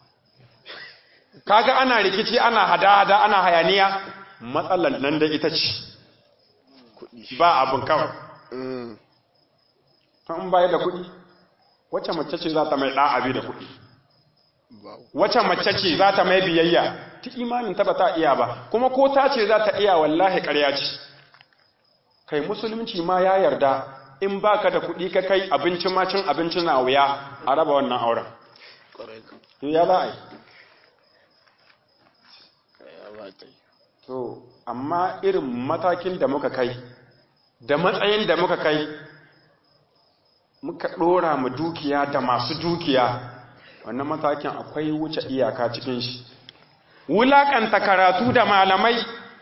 kaga ana rikici ana hada-hada ana hayaniya matsalar nan da ita ce ba abin kawai to in baya da kuɗi wacce mace ce za ta mai ɗa'abi da kuɗi wacce mace ce za ta mai biyayya ta imanin ta ba ta iya ba kuma ko ta ce za ta iya wallahi ƙarya ce kai musulunci ma ya yarda in baka da kuɗi ka kai abinci ma cin abinci na wuya a raba wannan auren ya za a yi to amma irin matakin da muka kai da matsayin da muka kai muka ɗora mu dukiya da masu dukiya wannan matakin akwai wuce iyaka cikin shi wulaƙanta karatu da malamai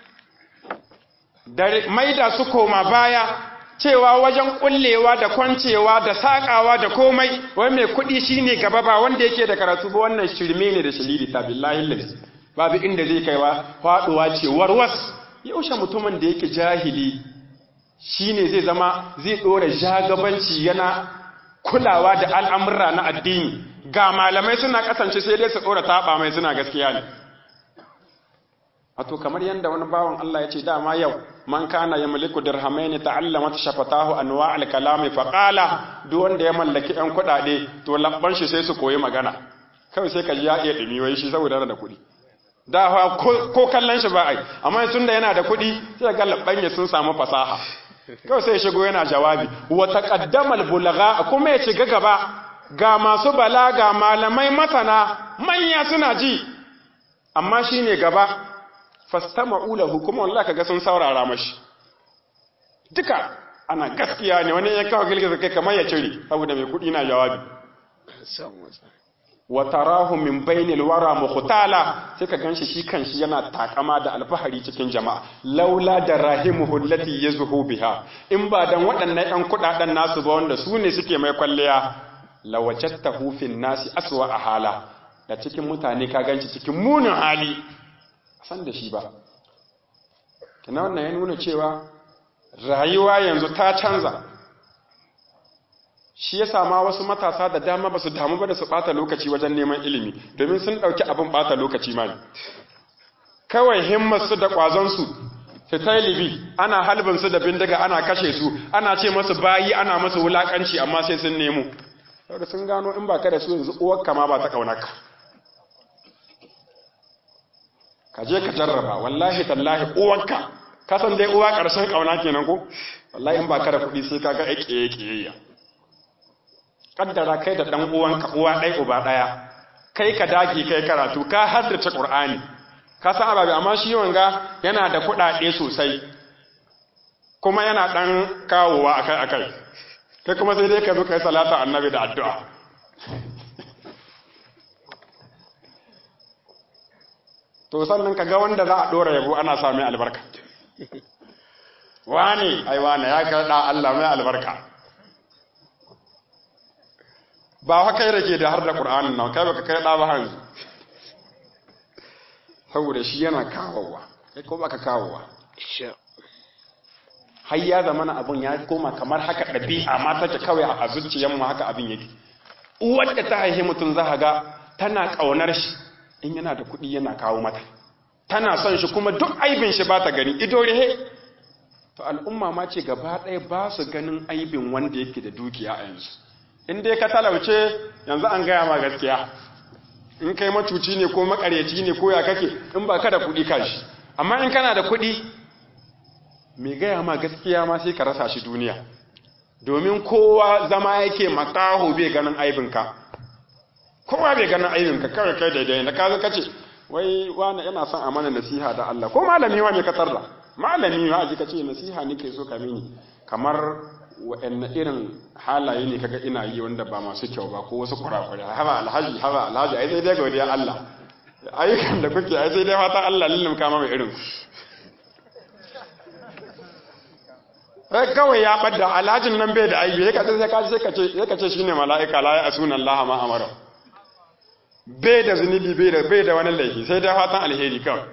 da maida su koma baya cewa wajen kullewa da kwancewa da sakawa da komai wai mai kuɗi shine gaba ba wanda yake da karatu ba wannan shirme ne da shiriri ta billahi lillahi babu inda zai kaiwa faduwa ce warwas yaushe mutumin da yake jahili shine zai zama zai dora jagabanci yana kulawa da al'amurra na addini ga malamai suna kasance sai dai su dora taba mai suna gaskiya ne Wato kamar yadda wani bawan Allah ya ce dama yau man kana ya maliku dirhamaini ta'allama shafatahu anwa al-kalami fa qala duk wanda ya mallaki ɗan kuɗaɗe to labban shi sai su koyi magana kawai sai ka ji ya iya dumi wai shi saboda da kuɗi da ko kallon shi ba ai amma tun da yana da kuɗi sai ga labban ya sun samu fasaha kawai sai ya shigo yana jawabi wa taqaddama al-bulagha kuma ya shiga gaba ga masu balaga malamai masana manya suna ji amma shine gaba fastama'u lahu kuma wallahi kaga sun saurara mashi duka ana gaskiya ne wani ya kawo gilgiza kai kamar ya cire saboda mai kudi na jawabi wa tarahu min bainil wara mukhtala sai ka ganshi shi kanshi yana takama da alfahari cikin jama'a laula da rahimuhu allati yazhu biha in ba dan waɗannan ɗan kudaden nasu ba wanda su ne suke mai kwalliya lawajattahu fin nasi aswa hala da cikin mutane ka ganshi cikin munin hali san da shi ba kina wannan ya nuna cewa rayuwa yanzu ta canza shi ya sama wasu matasa da dama ba su damu ba da su bata lokaci wajen neman ilimi domin sun ɗauki abin bata lokaci ma ne kawai himmarsu da ƙwazonsu su ta libi ana halbinsu da bindiga ana kashe su ana ce masu bayi ana masu wulaƙanci amma sai sun nemo saboda sun gano in ba ka da su yanzu uwar kama ba ta ƙaunaka ka je ka jarraba wallahi tallahi uwanka ka san dai uwa ƙarshen ƙauna kenan ko wallahi in ba ka da kuɗi sai ka ga ƙiyaye ƙiyayya kaddara kai da ɗan uwanka uwa ɗaya uba ɗaya kai ka dage kai karatu ka haddace Qur'ani ka san ababe amma shi wanga yana da kuɗaɗe sosai kuma yana ɗan kawowa akai akai kai kuma sai dai ka zo kai salata annabi da addu'a to sannan ka ga wanda za a ɗora yabo ana sa mai albarka wani ai wani ya karɗa Allah mai albarka ba wa kai rake da har da Qur'anin nan kai baka kai da ba hanzu saboda shi yana kawowa kai ko baka kawowa har ya zama na abun ya koma kamar haka ɗabi'a ma take kawai a zuciyar mu haka abin yake uwar da ta haihe mutum za ga tana ƙaunar shi in yana da kuɗi yana kawo mata tana son shi kuma duk aibin shi ba ta gani ido rehe to al'umma ma ce gaba ɗaya ba su ganin aibin wanda yake da dukiya a yanzu in dai ka talauce yanzu an gaya ma gaskiya in kai macuci ne ko makaryaci ne ko ya kake in ba ka da kuɗi ka shi amma in kana da kuɗi mai gaya ma gaskiya ma sai ka rasa shi duniya domin kowa zama yake makaho bai ganin aibinka kowa bai ganin aibinka kawai kai daidai na kazo kace wai wani yana son a mana nasiha da Allah ko malami wa me ka tarda malami ma aji kace nasiha nake so ka mini kamar wa'anne irin halaye ne kaga ina yi wanda ba masu kyau ba ko wasu kurakurai haba alhaji haba alhaji ai sai dai godiya Allah ayyukan da kuke ai sai dai fata Allah lillin kama mai irin kawai ya ɓadda alhajin nan bai da aibi sai ka ce sai ka ce shine mala'ika la ya asuna Allah ma amara bai da zunubi bai da bai da wani laifi sai dai fatan alheri kawai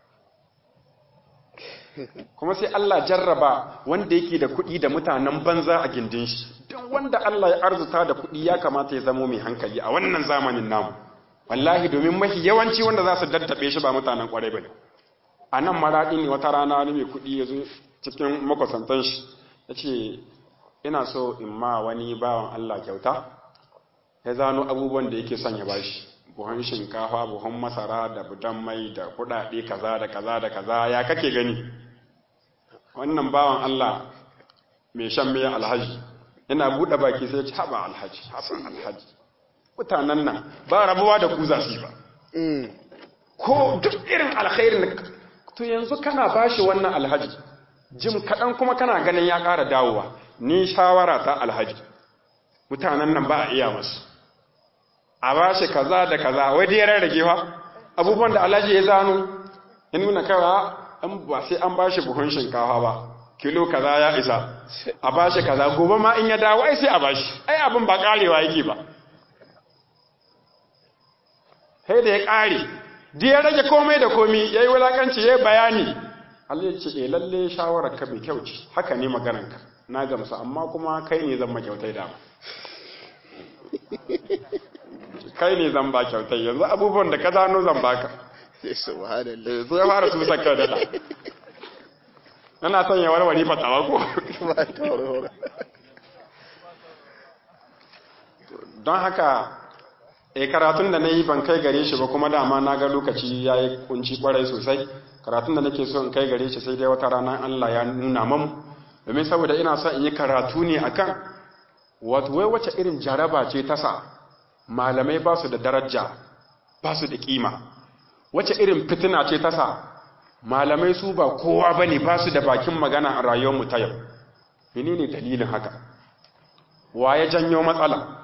kuma sai Allah jarraba wanda yake da kuɗi da mutanen banza a gindin shi don wanda Allah ya arzuta da kuɗi ya kamata ya zamo mai hankali a wannan zamanin namu wallahi domin mafi yawanci wanda za su daddabe shi ba mutanen kwarai bane a nan maraɗi ne wata rana wani mai kuɗi ya zo cikin makwasantan shi ya ce ina so in ma wani bawan Allah kyauta ya zano abubuwan da yake son ya bashi buhun shinkafa buhun masara da budan mai da kuɗaɗe kaza da kaza da kaza ya kake gani wannan bawan Allah mai shan mai alhaji ina buɗe baki sai ya ci haɓa alhaji haɓa alhaji mutanen nan ba rabuwa da ku za su yi ba ko duk irin alkhairin to yanzu kana bashi wannan alhaji jim kaɗan kuma kana ganin ya ƙara dawowa ni shawara ta alhaji mutanen nan ba a iya masu a ba shi kaza da kaza wai dai ya rarrage fa abubuwan da alhaji ya zano ya nuna kawa an ba sai an ba shi buhun shinkafa ba kilo kaza ya isa a ba shi kaza gobe ma in ya dawo ai sai a ba shi ai abin ba karewa yake ba sai da ya kare duk ya rage komai da komi yayi wulakanci yayi bayani Allah ya ce eh lalle shawarar ka mai kyau ce haka ne maganar ka na gamsu amma kuma kai ne zan makyautai da kai ne zan ba kyautai yanzu abubuwan da ka zano zan baka subhanallah su ya fara su saka da da ana son ya warware fatawa ko don haka e karatun da na yi ban kai gare shi ba kuma dama na ga lokaci ya yi kunci kwarai sosai karatun da nake so in kai gare shi sai dai wata rana Allah ya nuna mamu domin saboda ina so in yi karatu ne akan wato wai wace irin jaraba ce ta sa malamai ba su da daraja ba su da kima wace irin fitina ce ta sa malamai su ba kowa ba ne ba su da bakin magana a rayuwarmu ta yau menene dalilin haka wa ya janyo matsala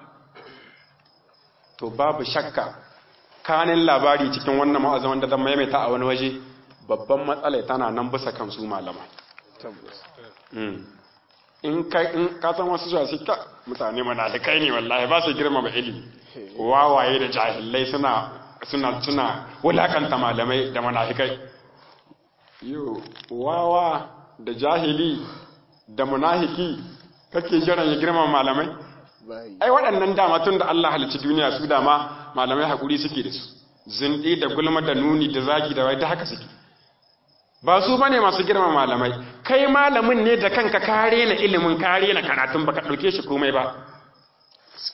to babu shakka kanin labari cikin wannan ma'azin wanda zan maimaita a wani waje babban matsala tana nan bisa kan su malama in ka san wasu zuwa suka mutane manalikai ne wallahi ba su girmama ilimi wawaye da jahilai suna suna suna wulakanta malamai da manafikai yo wawa da jahili da munafiki kake jiran ya girmama malamai ai waɗannan dama tun da Allah halicci duniya su dama malamai hakuri suke da su zindi da gulma da nuni da zagi da wai da haka suke ba su bane masu girma malamai kai malamin ne da kanka kare na ilimin kare na karatun baka dauke shi komai ba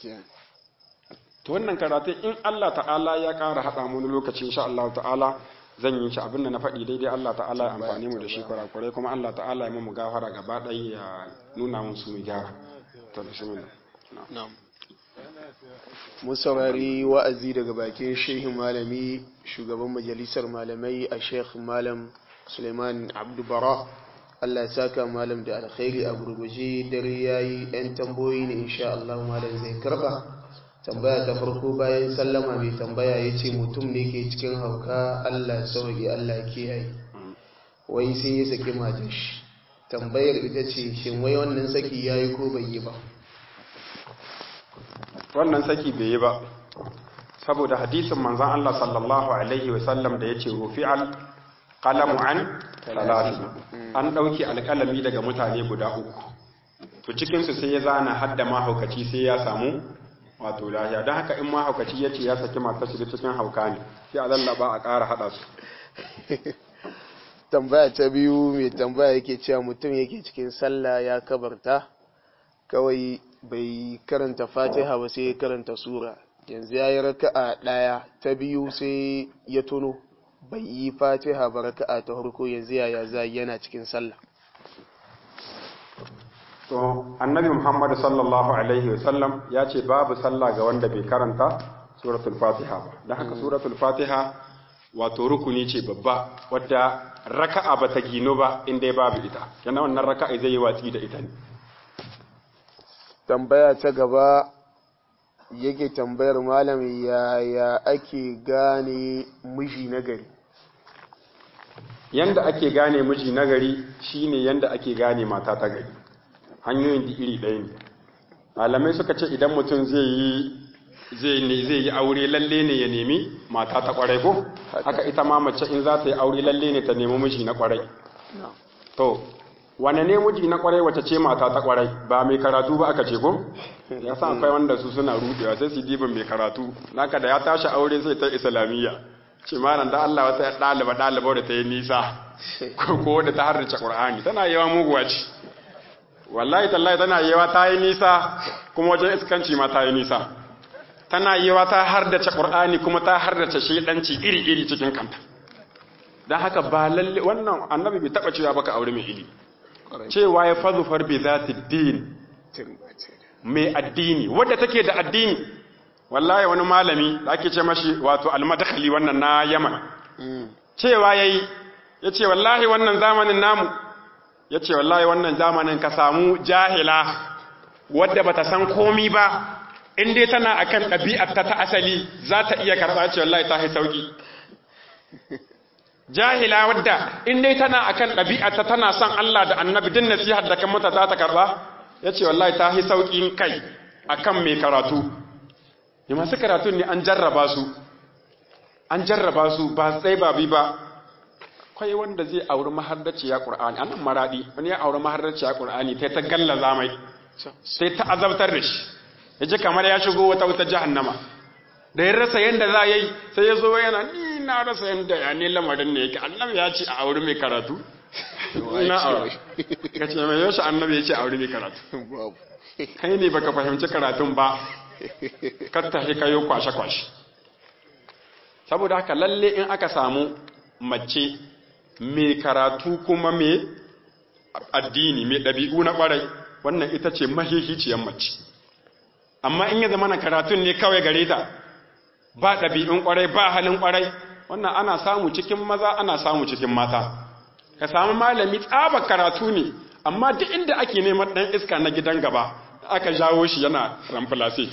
to wannan karatu in Allah ta'ala ya ƙara haɗa mu lokaci insha Allah ta'ala zan yi shi abin da na faɗi daidai Allah ta'ala ya amfani mu da shi kurakurai kuma Allah ta'ala ya mu gafara gaba ɗaya ya nuna mun su mu gyara to bismillah na'am mun saurari wa'azi daga bakin shehin malami shugaban majalisar malamai a sheikh malam suleiman abdubara allah ya saka malam da alkhairi a gurguje dare ya yi 'yan tamboyi ne insha allah malam zai karba tambaya ta farko bayan sallama mai tambaya ya ce mutum ne ke cikin hauka allah sauki allah kiyaye wai sai ya saki matar shi tambayar ita ce shin wai wannan saki ya yi ko bai yi ba wannan saki bai yi ba saboda hadisin manzon Allah sallallahu alaihi wa sallam da yace rufi'al qalamu an talati an dauki alkalami daga mutane guda uku to cikin su sai ya zana hadda mahaukaci sai ya samu wato lahiya don haka in mahaukaci yace ya saki matar shi cikin hauka ne sai a lallaba a ƙara hada su tambaya ta biyu mai tambaya yake cewa mutum yake cikin sallah ya kabarta kawai bai karanta fatiha ba sai ya karanta sura yanzu ya yi raka'a ɗaya ta biyu sai ya tuno bai yi fatiha ba raka'a ta harko yanzu yaya za yana cikin sallah to annabi muhammad sallallahu alaihi wasallam ya ce babu sallah ga wanda bai karanta suratul fatiha ba don haka suratul fatiha wato rukuni ce babba wadda raka'a ba ta gino ba inda babu ita yana wannan raka'a zai yi watsi da ita ne tambaya ta gaba yake tambayar malam yaya ake gane miji nagari yanda ake gane miji nagari shine yanda ake gane mata ta gari hanyoyin da iri ɗaya ne malamai suka ce idan mutum zai yi zai yi aure lalle ne ya nemi mata ta kwarai ko haka ita ma mace in za ta yi aure lalle ne ta nemi miji na kwarai to wane ne miji na kwarai wace ce mata ta kwarai ba mai karatu ba aka ce ko ya san akwai wanda su suna rudewa sai su dibin mai karatu naka da ya tashi aure sai ta islamiyya ce malam da Allah wata ɗaliba ɗaliba da ta yi nisa ko da ta harrace qur'ani tana yawa muguwa ce wallahi tallahi tana yawa ta yi nisa kuma wajen iskanci ma ta yi nisa tana yawa ta hardace qur'ani kuma ta hardace shedanci iri iri cikin kanta dan haka ba lalle wannan annabi bai taba cewa baka aure mai ilimi cewa ya fazufar bi za din mai addini wadda take da addini wallahi wani malami da ake ce mashi wato almadkhali wannan na yaman cewa yayi yace wallahi wannan zamanin namu yace wallahi wannan zamanin ka samu jahila wadda bata san komi ba in dai tana akan ɗabi'ar ta ta asali za ta iya karɓa ce wallahi ta sauki jahila wadda in dai tana akan ɗabi'arta tana son Allah da annabi din nasihar da kan mata za ta karba yace wallahi ta hi saukin kai akan mai karatu ne masu karatu ne an jarraba su an jarraba su ba tsaye ba bi ba kai wanda zai auri mahardaci ya qur'ani anan maradi wani ya auri mahardaci ya qur'ani sai ta gallaza mai sai ta azabtar da shi yaji kamar ya shigo wata wuta jahannama da ya rasa yadda za a yi sai ya zo yana ni na rasa yadda ya ne lamarin ne yake annabi ya ce a auri mai karatu na aure ka ce mai yaushe annabi ya ce a auri mai karatu kai ne baka fahimci karatun ba ka tafi kayo kwashe-kwashe saboda haka lalle in aka samu mace mai karatu kuma mai addini mai ɗabi'u na ƙwarai wannan ita ce mahihiciyar mace amma in ya zama na karatun ne kawai gare ta ba ɗabi'un ƙwarai ba halin ƙwarai wannan ana samu cikin maza ana samu cikin mata ka samu malami tsaba karatu ne amma duk inda ake neman ɗan iska na gidan gaba aka jawo shi yana ramfilase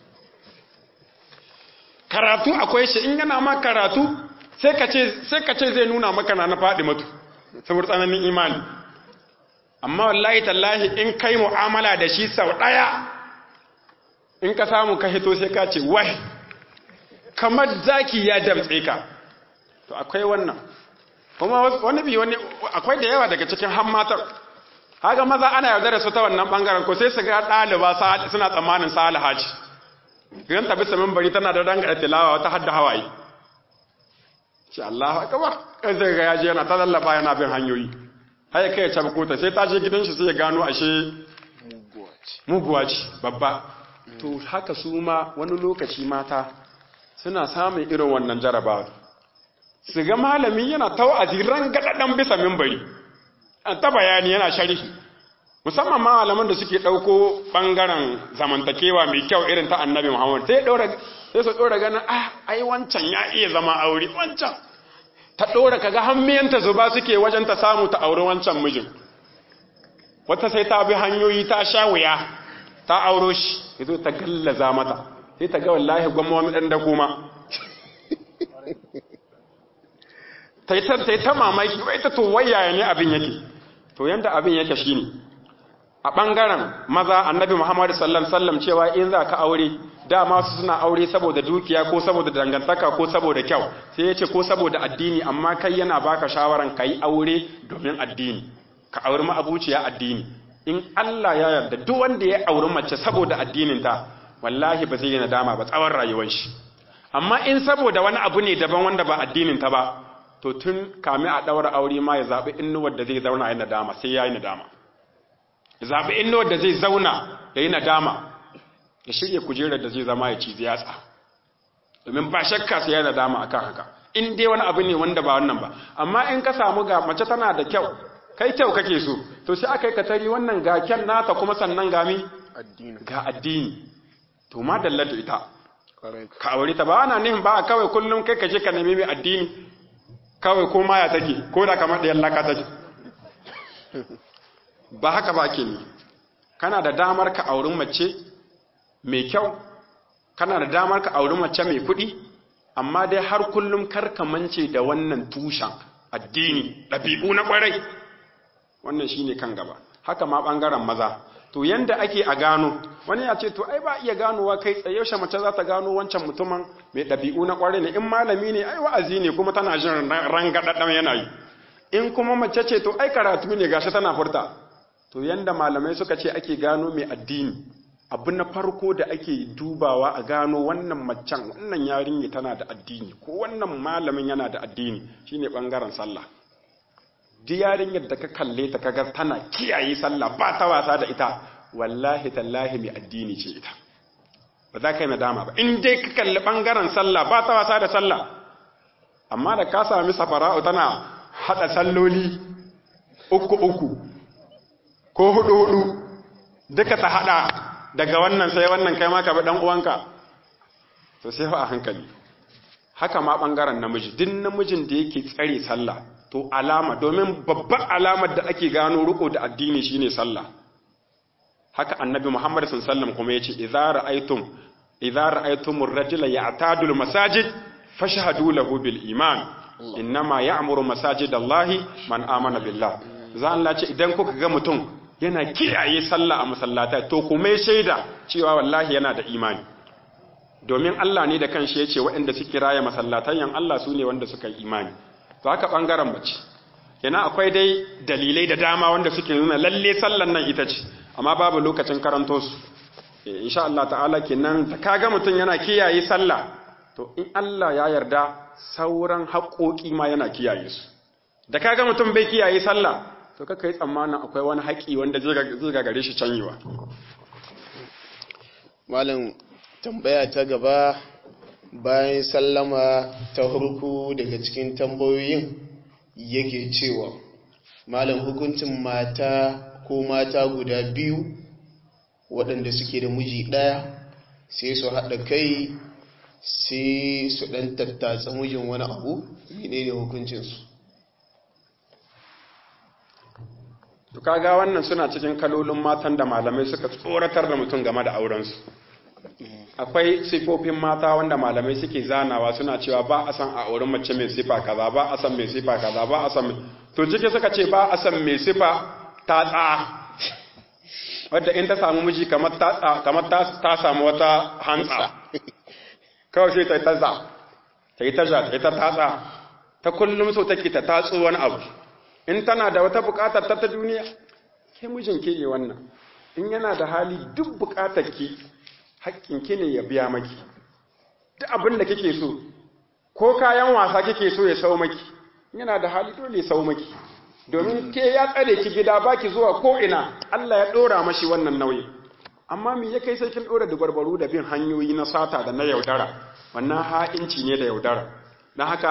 karatu akwai shi in yana ma karatu sai ka ce zai nuna maka na faɗi matu saboda tsananin imani amma wallahi tallahi in kai mu'amala da shi sau ɗaya in ka samu ka hito sai ka ce wai kamar zaki ya damtse ka to akwai wannan kuma wani bi wani akwai da yawa daga cikin hammatar haka maza ana yarda da su ta wannan bangaren ko sai su ga ɗaliba suna tsammanin salaha ce idan ta bisa mimbari tana da dangare tilawa wata hadda hawaye shi Allah akbar kai zai ga yaje yana ta lallaba yana bin hanyoyi har kai ya cabko ta sai ta je gidan shi sai ya gano ashe muguwa ce babba to haka su ma wani lokaci mata suna samun irin wannan jarabawa su ga malami yana ta wa'azi rangadadan bisa mimbari an ta bayani yana sharhi musamman ma malaman da suke ɗauko ɓangaren zamantakewa mai kyau irin ta annabi muhammad sai sai su ɗora ganin ah ai wancan ya iya zama aure wancan ta ɗora kaga hammiyanta zuba suke wajen ta samu ta auri wancan mijin wata sai ta bi hanyoyi ta sha wuya ta auro shi ya zo ta gallaza mata sai ta ga wallahi gwamma wani ɗan da kuma ta yi ta mamaki wai ta to wayaya ne abin yake to yanda abin yake shine a ɓangaren maza annabi muhammadu sallam sallam cewa in za ka aure dama su suna aure saboda dukiya ko saboda dangantaka ko saboda kyau sai ya ce ko saboda addini amma kai yana baka shawaran ka yi aure domin addini ka auri ma'abuciya addini in Allah ya yarda duk wanda ya auri mace saboda addininta wallahi ba zai yi nadama ba tsawon rayuwar shi amma in saboda wani abu ne daban wanda ba addininta ba to tun kame a ɗaura aure ma ya zaɓi innuwar da zai zauna ya nadama sai ya yi nadama ya zaɓi innuwar da zai zauna ya yi nadama ya shirya kujerar da zai zama ya ci ziyatsa domin ba shakka sai ya nadama akan haka in dai wani abu ne wanda ba wannan ba amma in ka samu ga mace tana da kyau kai kyau kake so to sai aka yi katari wannan ga kyan nata kuma sannan gami ga addini to ma dallata ita ka aure ta ba ana nihin ba kawai kullum kai ka je ka nemi mai addini kawai ko maya take ko da kamar ɗayan laka take ba haka ba ke ni kana da damar ka aurin mace mai kyau kana da damar ka auri mace mai kuɗi amma dai har kullum karka mance da wannan tushen addini ɗabi'u na ƙwarai wannan shine kan gaba haka ma ɓangaren maza to yanda ake a gano wani ya ce to ai ba iya ganowa kai tsaye yaushe mace za ta gano wancan mutumin mai ɗabi'u na ƙwarai ne in malami ne ai wa'azi ne kuma tana jin rangaɗaɗɗan yana yi in kuma mace ce to ai karatu ne gashi tana furta to yanda malamai suka ce ake gano mai addini abu na farko da ake dubawa a gano wannan macen wannan yarinya tana da addini ko wannan malamin yana da addini shine bangaren sallah duk yarinyar da ka kalle ta kaga tana kiyaye sallah ba ta wasa da ita wallahi tallahi mai addini ce ita ba za ka yi nadama ba in dai ka kalli bangaren sallah ba ta wasa da sallah amma da ka sami safara'u tana hada salloli uku uku ko hudu hudu duka ta hada daga wannan sai wannan kai ma ka bi dan uwanka to sai fa a hankali haka ma bangaren namiji duk namijin da yake tsare sallah to alama domin babbar alamar da ake gano riko da addini shine sallah haka annabi Muhammad sallallahu alaihi wasallam kuma yace idza ra'aytum idza ra'aytum ar-rajula ya'tadu al-masajid fashhadu lahu bil iman innama ya'muru masajidallahi man amana billah za Allah ce idan kuka ga mutum yana kiyaye sallah a masallata to kuma shaida cewa wallahi yana da imani domin Allah ne da kanshi yace waɗanda suke raya masallatan yan Allah su ne wanda suka yi imani to haka bangaren mace yana akwai dai dalilai da dama wanda suke nuna lalle sallan nan ita ce amma babu lokacin karanto su insha Allah ta'ala kenan da kaga mutum yana kiyaye sallah to in Allah ya yarda sauran haƙoƙi ma yana kiyaye su da kaga mutum bai kiyaye sallah to kaka yi tsammanin akwai wani haƙi wanda zai gagare shi canyewa malam tambaya ta gaba bayan sallama ta hurku daga cikin tambayoyin yake cewa malam hukuncin mata ko mata guda biyu waɗanda suke da miji ɗaya sai su haɗa kai sai su ɗan tattatsa mijin wani abu menene hukuncinsu to kaga wannan suna cikin kalolin matan da malamai suka tsoratar da mutum game da aurensu akwai sifofin mata wanda malamai suke zanawa suna cewa ba a san a auren mace mai sifa kaza ba a san mai sifa kaza ba a san to cike suka ce ba a san mai sifa ta tsa wadda in ta samu miji kamar ta kamar ta samu wata hantsa kawai sai ta yi taza ta yi taza ta yi ta tatsa ta kullum so take ta tatso wani abu in tana da wata bukatar ta ta duniya ke mijin ke yi wannan in yana da hali duk bukatar ki hakkin ki ne ya biya maki duk abin da kike so ko kayan wasa kike so ya sau maki yana da hali dole ya sau maki domin ke ya tsare ki gida baki zuwa ko ina Allah ya dora mashi wannan nauyi amma me ya kai sai kin dora dubarbaru da bin hanyoyi na sata da na yaudara wannan ha'inci ne da yaudara dan haka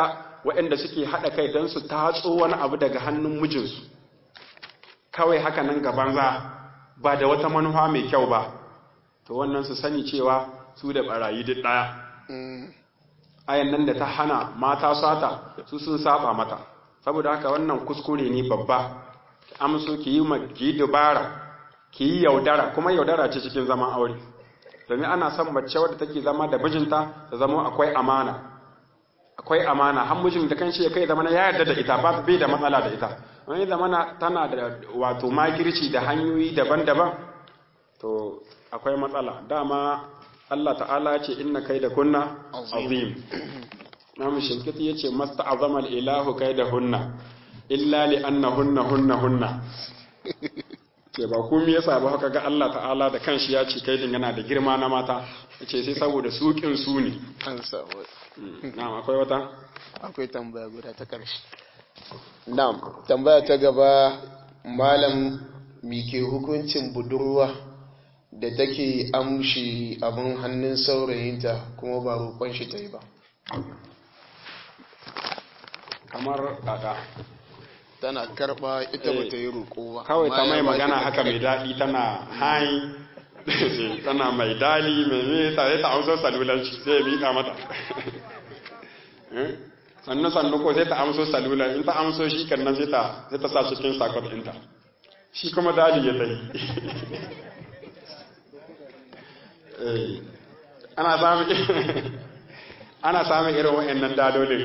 waɗanda suke haɗa kai don su tatso wani abu daga hannun mijinsu kawai haka nan gaban za ba da wata manufa mai kyau ba to wannan su sani cewa su da barayi duk ɗaya ayan nan da ta hana mata sata su sun saba mata saboda haka wannan kuskure ne babba amso ki yi ki dubara ki yi yaudara kuma yaudara ce cikin zaman aure domin ana son mace wadda take zama da mijinta ta zama akwai amana akwai amana har mijin da kanshi ya kai zama ya yarda da ita ba bai da matsala da ita wani zamana tana da wato makirci da hanyoyi daban-daban to akwai matsala dama Allah ta'ala ce inna kai da kunna azim namu shinkiti ya ce masta azamal ilahu kai da hunna illa li anna hunna hunna hunna ke ba komai yasa ba haka ga Allah ta'ala da kanshi ya ce kai din yana da girma na mata yace sai saboda sukin su ne an samu na'am akwai wata akwai tambaya guda ta ƙarshe na'am tambaya ta gaba malam mike hukuncin budurwa da take amshi abin hannun saurayinta kuma ba roƙon shi ta yi ba kamar kaka tana karɓa ita ba ta yi roƙo ba kawai ta amma mai ya ba magana ta haka mai daɗi tana hai tana mai dali mai me ta sai ta amso salulanci sai ya miƙa mata Eh? sannu sannu ko sai ta amso salulan in ta amso shi kan nan sai ta sai ta sa cikin sakon ɗinta shi kuma dali ya tai Eh, ana samun ana samun irin wa'annan dadolin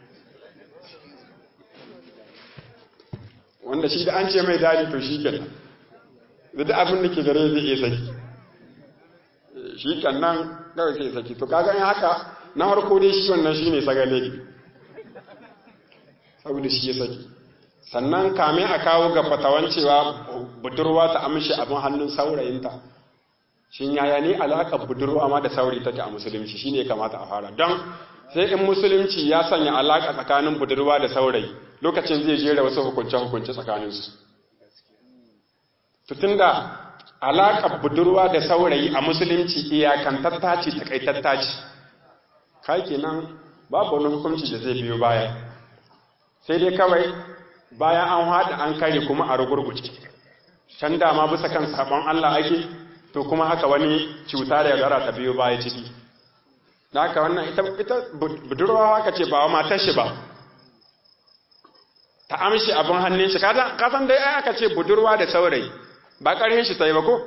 wanda shi da an ce mai dadi to shi kenan da duk abin da ke gare zai iya saki shi kenan kawai sai saki to kaga in haka na farko dai shi wannan shi ne sagale saboda shi ya saki sannan kame a kawo ga fatawan cewa budurwa ta amshi abin hannun saurayinta shin yaya ne alaƙar budurwa ma da saurayi take a musulunci shine ya kamata a fara don sai in musulunci ya sanya alaƙa tsakanin budurwa da saurayi lokacin zai jera wasu hukunce-hukunce tsakaninsu tutun da alaƙar budurwa da saurayi a musulunci iyakantatta ce takaitatta ce kai kenan babu wani hukunci da zai biyo baya sai dai kawai bayan an haɗa an kare kuma a rugurguce can dama bisa kan sabon Allah ake to kuma haka wani cuta da yaudara ta biyo baya ciki da haka wannan ita ita budurwa haka ce ba wa matar shi ba ta amshi abin hannun shi ka san dai ai aka ce budurwa da saurayi ba ƙarfin shi ta yi ba ko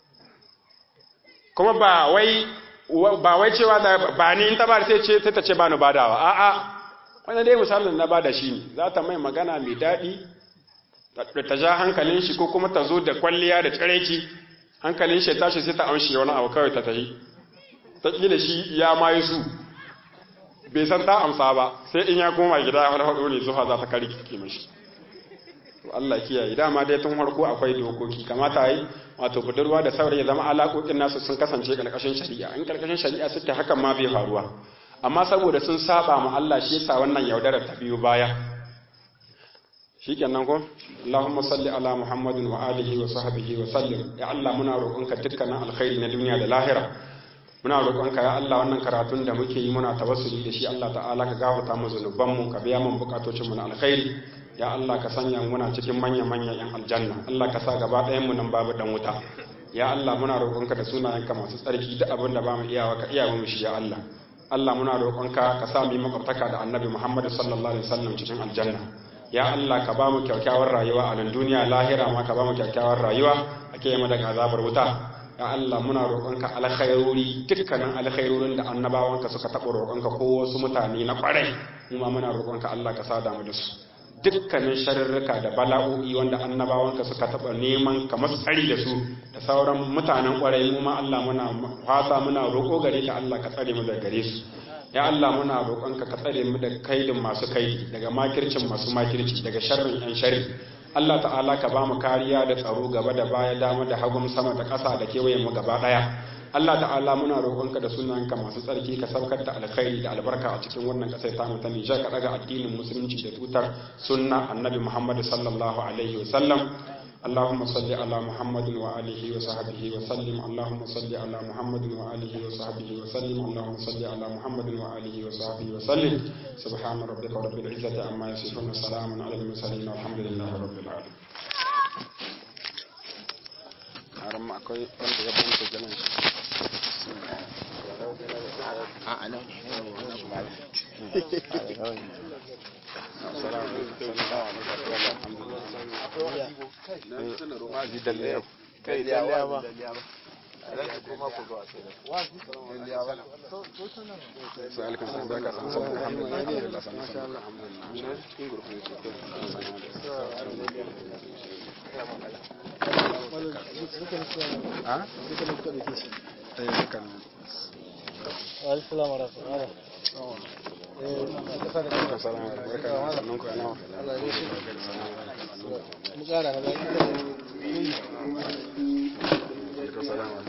kuma ba wai ba wai cewa da ba ni in ta ba sai ce sai ta ce ba ni badawa a'a wannan dai misalin na bada shi ne za ta mai magana mai daɗi da ta ja hankalin shi ko kuma ta zo da kwalliya da tsiraici hankalin shi ya tashi sai ta amshi wani abu kawai ta tahi ta kila shi ya mayi su bai san ta amsa ba sai in ya koma gida wani haɗo ne zuwa za ta kari kike mashi to Allah kiyaye dama dai tun farko akwai dokoki kamata yi wato budurwa da saurayi ya zama alaƙoƙin nasu sun kasance ƙarƙashin shari'a in ƙarƙashin shari'a suke hakan ma bai faruwa amma saboda sun saba ma Allah shi yasa wannan yaudarar ta biyo baya shikenan ko Allahumma salli ala Muhammadin wa alihi wa sahbihi wa sallim ya Allah muna roƙonka dukkanin alkhairi na duniya da lahira muna roƙonka ya Allah wannan karatun da muke yi muna tawassuli da shi Allah ta'ala ka gafarta mu zunubanmu ka biya mun bukatocin mu na alkhairi ya Allah ka sanya muna cikin manya manyan yan aljanna Allah ka sa gaba ɗayan mu nan babu dan wuta ya Allah muna roƙonka da sunayenka masu tsarki duk abin da ba mu iyawa ka iya mu shi ya Allah Allah muna roƙonka ka sa mu yi makwabtaka da Annabi Muhammad sallallahu alaihi wasallam cikin aljanna ya Allah ka ba mu kyakkyawar rayuwa a nan duniya lahira ma ka ba mu kyakkyawar rayuwa a ke mu daga azabar wuta ya Allah muna roƙonka alkhairori dukkanin alkhairorin da annabawanka suka taɓa roƙonka ko wasu mutane na ƙwarai mu ma muna roƙonka Allah ka sada mu da su dukkanin sharurruka da bala'o'i wanda annabawanka suka taɓa neman ka masu tsari da su da sauran mutanen ƙwarai mu ma Allah muna fata muna roƙo gare ka Allah ka tsare mu daga gare su ya Allah muna roƙonka ka tsare mu daga kaidin masu kaidi daga makircin masu makirci daga sharrin yan sharri Allah ta'ala ka ba mu kariya da tsaro gaba da baya dama da hagun sama da ƙasa da kewayen mu gaba ɗaya Allah ta'ala muna roƙonka da sunanka masu tsarki ka saukar da alkhairi da albarka a cikin wannan ƙasar ta ta Nijar ka daga addinin musulunci da tutar sunna annabi Muhammad sallallahu alaihi wa sallam اللهم صل على محمد وآله وصحبه وسلم اللهم صل على محمد وآله وصحبه وسلم اللهم صل على محمد وآله وصحبه وسلم سبحان ربك رب العزة عما يصفون وسلام على المرسلين والحمد لله رب العالمين haram akwai wanda ya banta jaman shi a ana Assalamu alaikum. Mu kara